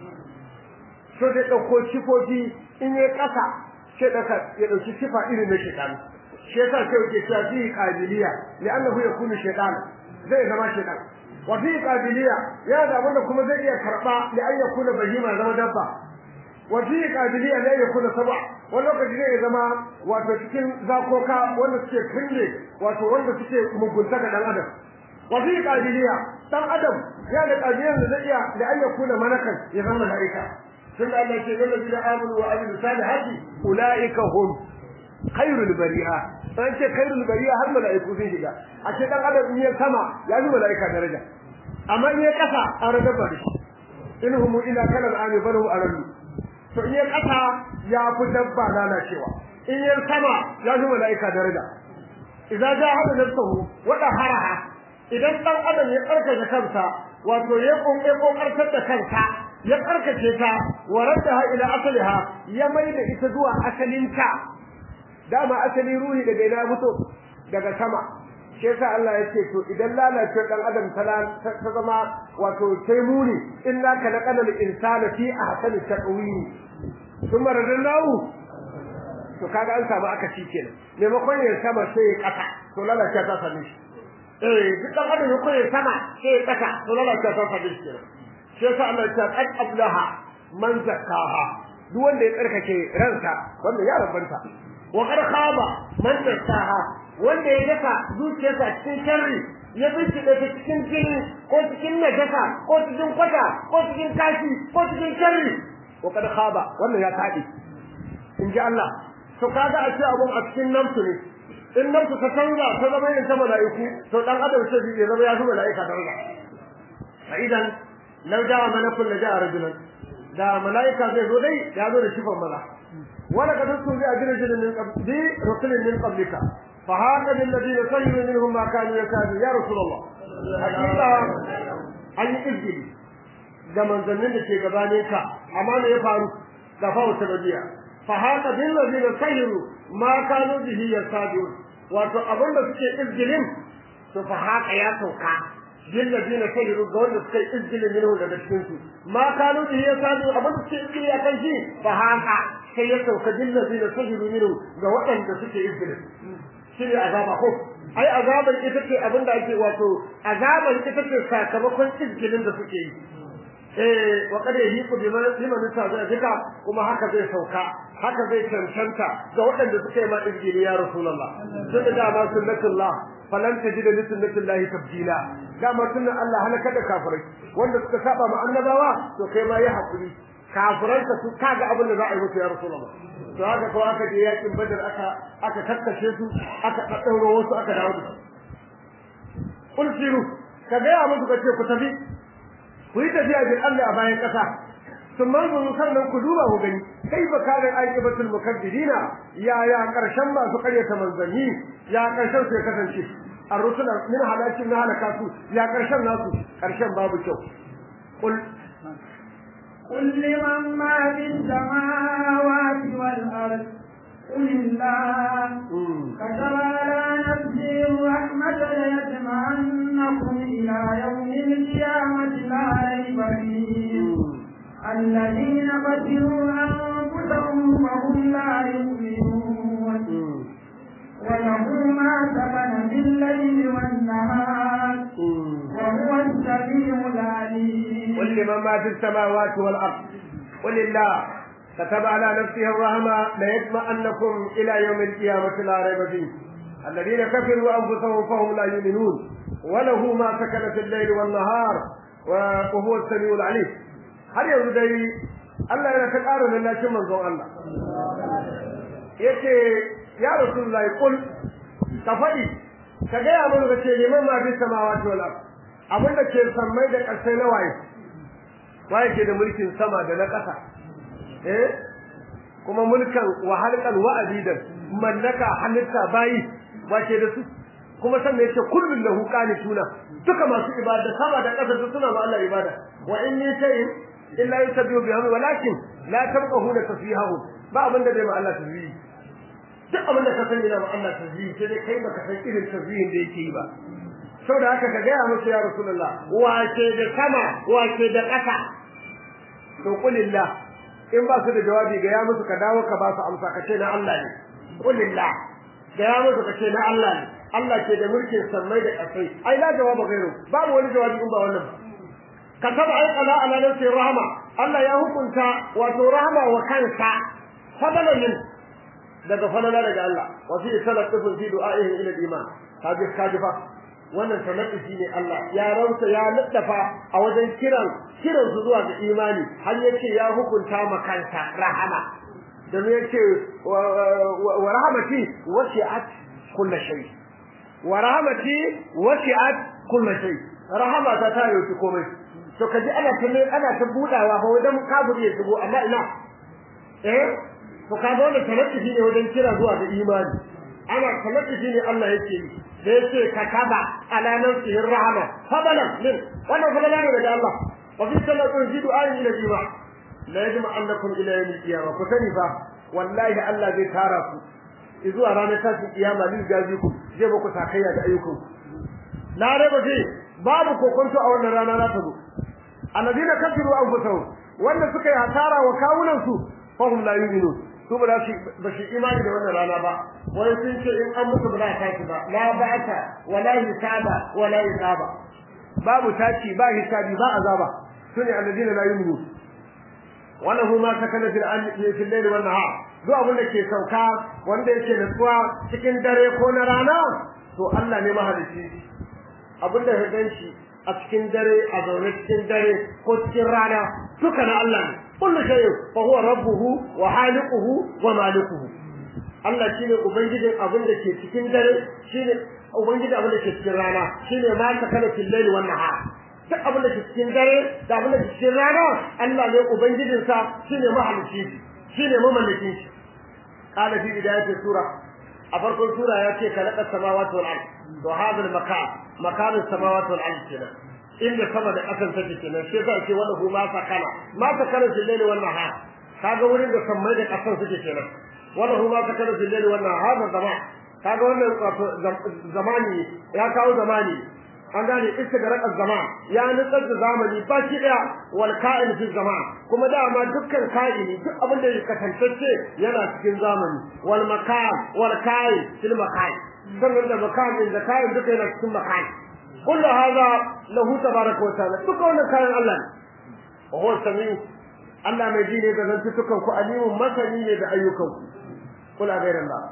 A: so da dauko sifofi in ya kasa sai daka ya dauki sifa irin na shedan shi yasa sai yake cewa fi qabiliya li'annahu yakunu shaytan zai zama shaytan wa fi qabiliya ya da wanda kuma zai iya karba li an yakuna bahima zama dabba wa fi qabiliya la yakuna sab'a wani lokaci zai zama wato cikin zakoka wanda suke kulle wato wanda suke mugunta ga dan adam wa fi qabiliya dan adam ya da qabiliyan da zai iya li an yakuna malakan ya zama malaika sun da Allah ke zalla bi amanu wa amilu salihati ulaika hum khairul bari'a dan ce khairul bari'a har malaiku sun shiga a ce dan adam in ya sama ya yi malaika daraja amma in ya kasa an rada bari inhum ila kana al'ami balu arallu to in ya kasa ya fi dabba lalacewa in ya sama ya yi malaika daraja idza jahada nafsuhu wa daharaha idan dan adam ya karkace kansa wato ya konke kokartar da kansa ya karkace ta waraddaha ila asaliha ya maida ita zuwa asalinta dama asali ruhi daga ina fito daga sama shi yasa Allah yake to idan lalace dan adam ta zama wato sai muni illa ka laqal insana fi ahsani taqwim kuma radallahu to kaga an samu aka ci kenan maimakon ya sama sai ya kasa to lalace ta same shi eh duk dan adam ya koyi sama sai ya kasa to lalace ta same shi kenan shi yasa Allah ya ce qad ablaha man zakkaha duk wanda ya tsarkake ransa wanda ya rabanta wa qad khaba man dassaha wanda ya daka zuciyarsa cikin sharri ya bincike ta cikin jini ko cikin najasa ko cikin kwata ko cikin kashi ko cikin sharri wa qad khaba wannan ya tadi in ji Allah to kaga a ce abun a cikin namsu ne in namsu ta canza ta zama irin ta mala'iku to dan adam sai ya zama ya zama mala'ika ta Allah fa idan law ja'a malakun la ja'a rajulan da mala'ika zai zo dai ya zo da shifan maza wala kad tunzi ajrajin min qabli rusulin min qablika fa haka bil ladina sayyidu minhum ma kanu yakadu ya rasulullah hakika an yi izgili da manzannin da ke gabane ka amma me ya faru da fawta nabiyya fa haka bil ladina sayyidu ma kanu bihi yakadu wato abinda suke izgilin to fa haka ya sauka bil ladina sayyidu ga wanda suke izgilin minhum daga cikin su ma kanu bihi yakadu abinda suke izgili akan shi fa haka sai ya sauka bil ladina sayyidu minhum ga waɗanda suke izgilin shi ne azaba ko ai azabar ita ce abinda ake wato azabar ita ce sakamakon izgilin da suke yi eh wa kada yi ku bima liman zai duka kuma haka zai sauka haka zai cancanta ga waɗanda suka yi ma izgili ya rasulullah tun da dama sunnatullah falan tajida li sunnatillahi tabdila dama sunnan Allah halaka da kafirai wanda suka saba ma annabawa to kai ma yi hakuri kafiranka su kaga abin da za a yi musu ya rasulullah to haka ko aka je yakin badar aka aka kakkashe su aka daddauro wasu aka dawo da su kul siru ka ga ya musu kace ku tafi ku yi tafiya bin Allah a bayan kasa sun manzo sannan ku duba ku gani kai ba kare aikibatul mukaddidina ya ya karshen masu karyata manzanni ya karshen su ya kasance الرسل من هلاك من هلكاتو يا كرشن ناسو كرشن babu kyau قل
B: قل لمن ما في السماوات والأرض قل الله كتب على نفسه الرحمة ليجمعنكم إلى يوم القيامة لا ريب فيه الذين قتلوا أنفسهم وهم لا يؤمنون وله ما سكن بالليل والنهار وهو السميع العليم
A: قل لمن ما في السماوات والأرض قل الله كتب على نفسه الرحمة ليجمعنكم إلى يوم القيامة لا ريب فيه الذين كفروا أنفسهم فهم لا يؤمنون وله ما سكن في الليل والنهار وهو السميع العليم هل يقول دي الله yana ta ƙara lallashin manzon Allah yace ya rasulullahi kul ka faɗi ka gaya mana ka ce liman ma fi samawati wal ard abin da ke sammai da ƙarsai na waye waye ke da mulkin sama da na ƙasa eh kuma mulkan wa halqan wa abidan mallaka halitta bayi wace da su kuma sannan yace kullun lahu qanituna duka masu ibada sama da ƙasa su suna ma Allah ibada wa in min shay'in illa yusabbihu bihamdi walakin la tabqahuna tasbihahu ba abin da bai ma Allah tasbihi duk abin da ka sani na Allah tasbihi sai dai kai baka san irin tasbihin da yake yi ba saboda haka ka gaya musu ya rasulullah wace da sama wace da ƙasa to kulillah in ba su da jawabi ga ya musu ka dawo ka ba su amsa ka ce na Allah ne kulillah ga ya musu ka ce na Allah ne Allah ke da mulkin sammai da ƙasai ai la jawaba gairu babu wani jawabi in ba wannan ba kataba ai qala ala nafsi rahma Allah ya hukunta wato rahma wa kansa fadalan min daga falala daga Allah wa fi salatu fi du'a'ihi ila al-iman kaji kaji fa wannan sanadi ne Allah ya rauta ya laddafa a wajen kiran kiran su zuwa ga imani har yace ya hukunta ma kansa rahama dan yace wa rahmati wasi'at kulli shay wa rahmati wasi'at kulli shay rahama ta ta yi komai to kaji ana ta ana ta budawa fa wajen kaburi ya shigo amma ina eh to ka zo da talaffi ne wajen kira zuwa ga imani ana talaffi ne Allah yake yi da yake kataba ala nafsihi rahama fadalan min wannan fadalan ne daga Allah wa fi salatu jidu ayin ila jiba la yajma annakum ila yawm al-qiyamah ku sani fa wallahi Allah zai tara ku zuwa ranar tashin kiyama lil gaji ku zai ba ku takayya da ayyukan na raba ce babu kokonto a wannan rana za ta zo alladina kafiru anfusahum wanda suka yi hasara wa kawunan su fahum la yu'minun su ba su ba shi imani da wannan rana ba wai sun ce in an mutu ba za ta ci ba la ba'ata wala hisaba wala hisaba babu taci ba hisabi ba azaba sune alladina la yu'minun wala huma sakana fil anni fil layli wan nahar duk abin da ke sauka wanda yake nutsuwa cikin dare ko na rana to Allah ne mahalici abin da ya ganshi a cikin dare a zaune cikin dare ko cikin rana duka na Allah ne kullu shay fa huwa rabbuhu wa haliquhu wa malikuhu Allah shine ubangijin abin da ke cikin dare shine ubangijin abin da ke cikin rana shine ma ta kana fil layli wan nahar duk abin da ke cikin dare da abin da ke cikin rana Allah ne ubangijin sa shine mahalicci shine mamallakin shi qala fi bidayatis sura a farkon sura ya ce kalaka samawati wal ard to hadha al makan makan samawati wal ard kenan inda sama da ƙasar take kenan sai za ce wanda ma sakana ma sakana fil layli wan nahar kaga wurin da sammai da ƙasar suke kenan wanda ma sakana fil layli wan nahar da zaman kaga wannan wato zamani ya kawo zamani an gane istigraq zaman ya nutsar da zamani ba shi daya wal ka'in fi zaman kuma dama dukkan ka'ini duk abin da ya kasance yana cikin zamani wal makan wal ka'in fil makan sannan da makan da ka'in duka yana cikin makan kullu hadha lahu tabaraka wa ta'ala duka wannan kayan Allah ne wa huwa samiu Allah mai ji ne da zantukan ku alimun masani ne da ayyukan ku kula gairan Allah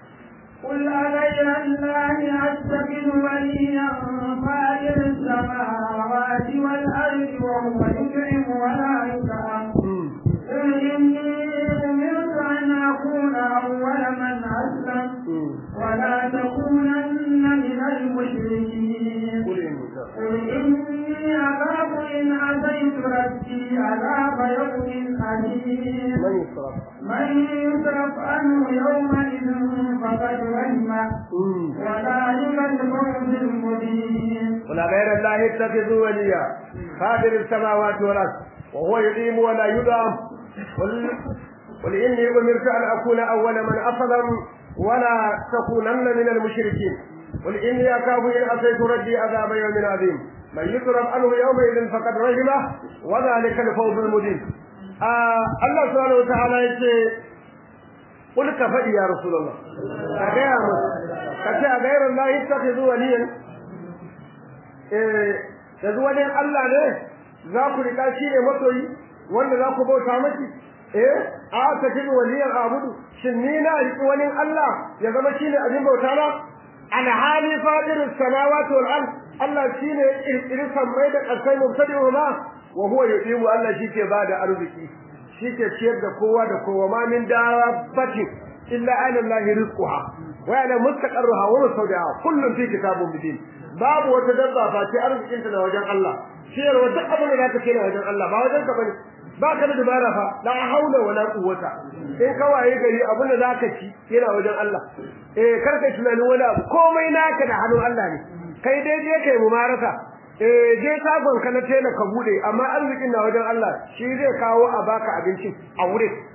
B: قل أغير الله أتخذ وليا فاطر السماوات والأرض وهو يطعم ولا يطعم قل إني أمرت أن أكون أول من أسلم ولا تكونن من المشركين قل إني أخاف إن عصيت ربي عذاب يوم أليم من يصرف عنه يومئذ فقد رحمه وذلك الفوز المبين
A: قل غير الله اتخذوا وليا قادر السماوات والارض وهو يقيم ولا يدام قل قل اني امرت ان اكون اول من اسلم ولا تكونن من المشركين قل اني اخاف ان اتيت ربي عذاب يوم عظيم من يصرف عنه يومئذ فقد رحمه وذلك الفوز المبين آه الله سبحانه وتعالى يقول قل كفى يا رسول الله كجاء كجاء غير الله اتخذوا وليا eh yanzu wani Allah ne za ku rika shi ne masoyi wanda za ku bauta maki eh a ta ji waliyan abudu shin ni na riki wani Allah ya zama shi ne abin bauta na alhali fadirus samawati wal ard Allah shi ne kirkirin sammai da ƙarsai mubtadi'u ma wa huwa yudimu Allah shi ke bada arziki shi ke ciyar da kowa da kowa ma min dabbatin illa ala Allah rizquha wa ala mustaqarruha wa mustawdiha kullun fi kitabun mubin babu wata dabba fa ce arzikin ta da wajen Allah ciyarwa duk abin da zaka ce da wajen Allah ba wajen ka bane ba ka da dubara fa la haula wala quwwata in ka waye gari abin da zaka ci yana wajen Allah eh kar ka tunanin wani abu komai naka da hannun Allah ne kai dai je kai mumarasa eh je tagon ka na tela ka bude amma arzikin na wajen Allah shi zai kawo a baka abincin a wurin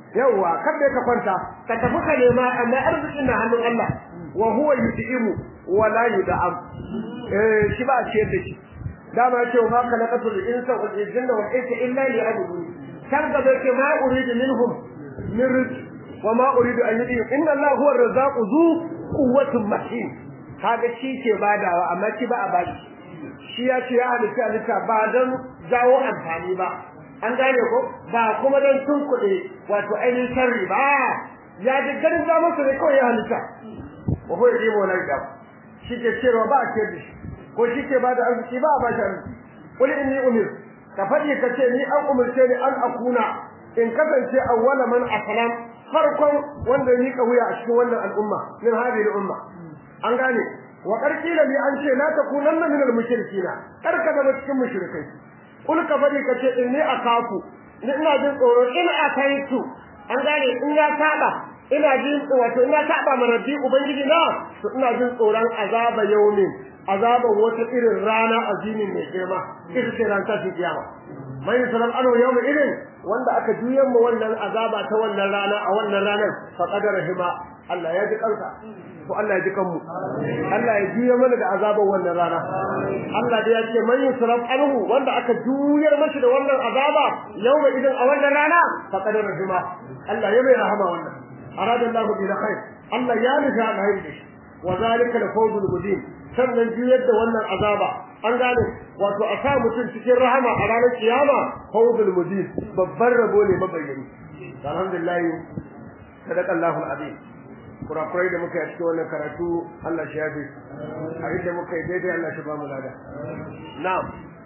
A: yawa kada ka kwanta ka tafi ka nema amma arzikin na hannun Allah wa huwa yud'imu wa la yud'am eh shi ba ce da shi dama ce ma khalaqatul insa wal jinna wal insa illa liya'budun kan ga ke ma uridu minhum min rizq wa ma uridu an yud'im inna Allah huwa ar-razzaqu zu quwwatin matin kaga shi ke badawa amma shi ba a bashi shi ya ce ya halitta halitta ba don jawo amfani ba an gane ko ba kuma don tunkuɗe wato ainihin sharri ba ya ji ganin za masa ne kawai ya halitta wa ko yi mu nan gaba shi ke cewa ba a ce da shi ko shi ke ba da arziki ba a ba shi arziki kul inni umir ka faɗi ka ce ni an umarce ni an akuna in kasance awwala man aslam farkon wanda ya miƙa wuya a cikin wannan al'umma min hadhihi al'umma an gane wa qarqila li an ce la takunanna min al-mushrikina karka da cikin mushrikai kul ka fadi ka ce inni akafu ni ina jin tsoro in akaitu an gane in ya saba ina jin wato ina saba ma rabbi ubangiji na to ina jin tsoron azaba yaumin azaban wata irin rana azimin mai girma ita ce ran tashin kiyama mai salam anu yawmin irin wanda aka juyan mu wannan azaba ta wannan rana a wannan ranar fa qadara hima Allah ya ji kansa ko Allah ya ji kanmu Allah ya juya mana da azaban wannan rana Allah da ya ce man yusraf anhu wanda aka juyar mashi da wannan azaba yawma idan a wannan rana fa qad rahima Allah ya mai rahama wannan arada Allah bi khair Allah ya nufa alheri da shi wa zalika al-fawzul mubin sannan juyar da wannan azaba an gane wato a sa mutum cikin rahama a ranar kiyama fawzul mubin babbar rabo ne mabayyani alhamdulillah sadaqa Allahu al-azim kurakurai da muka yi a cikin wannan karatu Allah shi yafe a inda muka yi daidai Allah shi ba mu lada na'am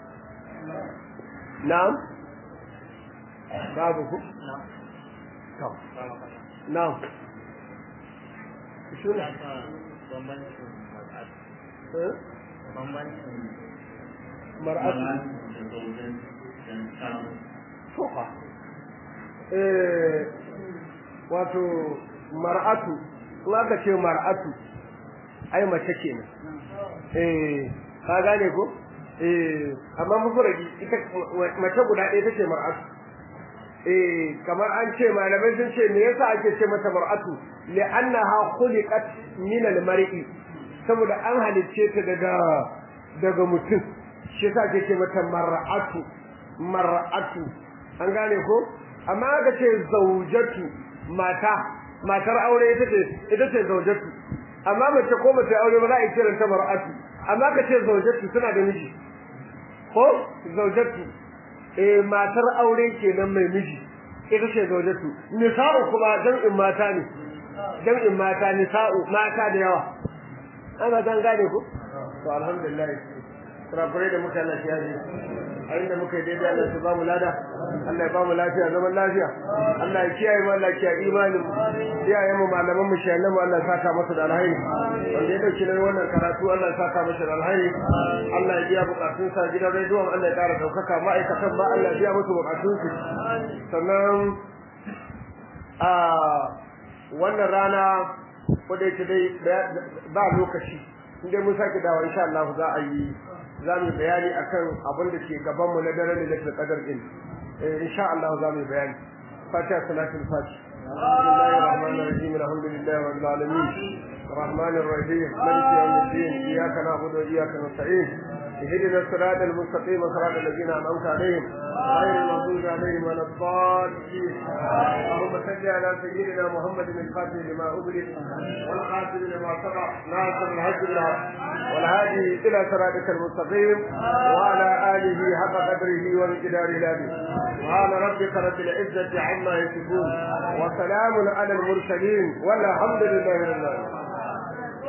A: na'am babu ku na'am na'am shi ne mar'atu fuka eh wato mar'atu in aka ce mar'atu ai mace kenan eh ka gane ko eh amma mufradi ita mace guda ɗaya take mar'atu eh kamar an ce malamai sun ce me yasa ake ce mata mar'atu li'annaha khuliqat min al-mar'i saboda an halicce ta daga daga mutum shi yasa ake ce mata mar'atu mar'atu an gane ko amma aka ce zaujatu mata matar aure ita ce ita ce zaujatu amma mace ko mace aure ba za a yi kiran ta mar'atu amma ka ce zaujatu tana da miji ko zaujatu eh matar aure kenan mai miji ita ce zaujatu nisa'u kuma jam'in mata ne jam'in mata nisa'u mata da yawa ana zan gane ku to alhamdulillah kurakurai da muka lafiya ne a inda muka yi daidai Allah ya ba mu lada Allah ya ba mu lafiya zaman lafiya Allah ya kiyaye mu Allah ya kiyaye imanin iyayen mu malaman mu shayan mu Allah ya saka masa da alheri wanda ya dauki nan wannan karatu Allah ya saka masa da alheri Allah ya biya bukatun sa gidan rediyon Allah ya kara daukaka ma'aikatan ba Allah ya biya musu bukatun su sannan a wannan rana ko da yake dai ba lokaci inda mun sake dawo insha Allah za a yi za mu bayani akan abin da ke gaban mu na daren da qadar din eh insha Allah za mu bayani fatiha salatul fatih bismillahir rahmanir rahim alhamdulillahi rabbil alamin الرحمن الرحيم مالك يوم الدين اياك نعبد واياك نستعين اهدنا الصراط المستقيم صراط الذين انعمت عليهم غير المغضوب عليهم ولا الضالين اللهم صل على سيدنا محمد الفاتح لما اغلق والخاتم لما سبق ناصر الحج بالحق والهادي الى صراطك المستقيم وعلى اله حق قدره ومقداره العظيم سبحان ربك رب العزه عما يصفون وسلام على المرسلين والحمد لله رب العالمين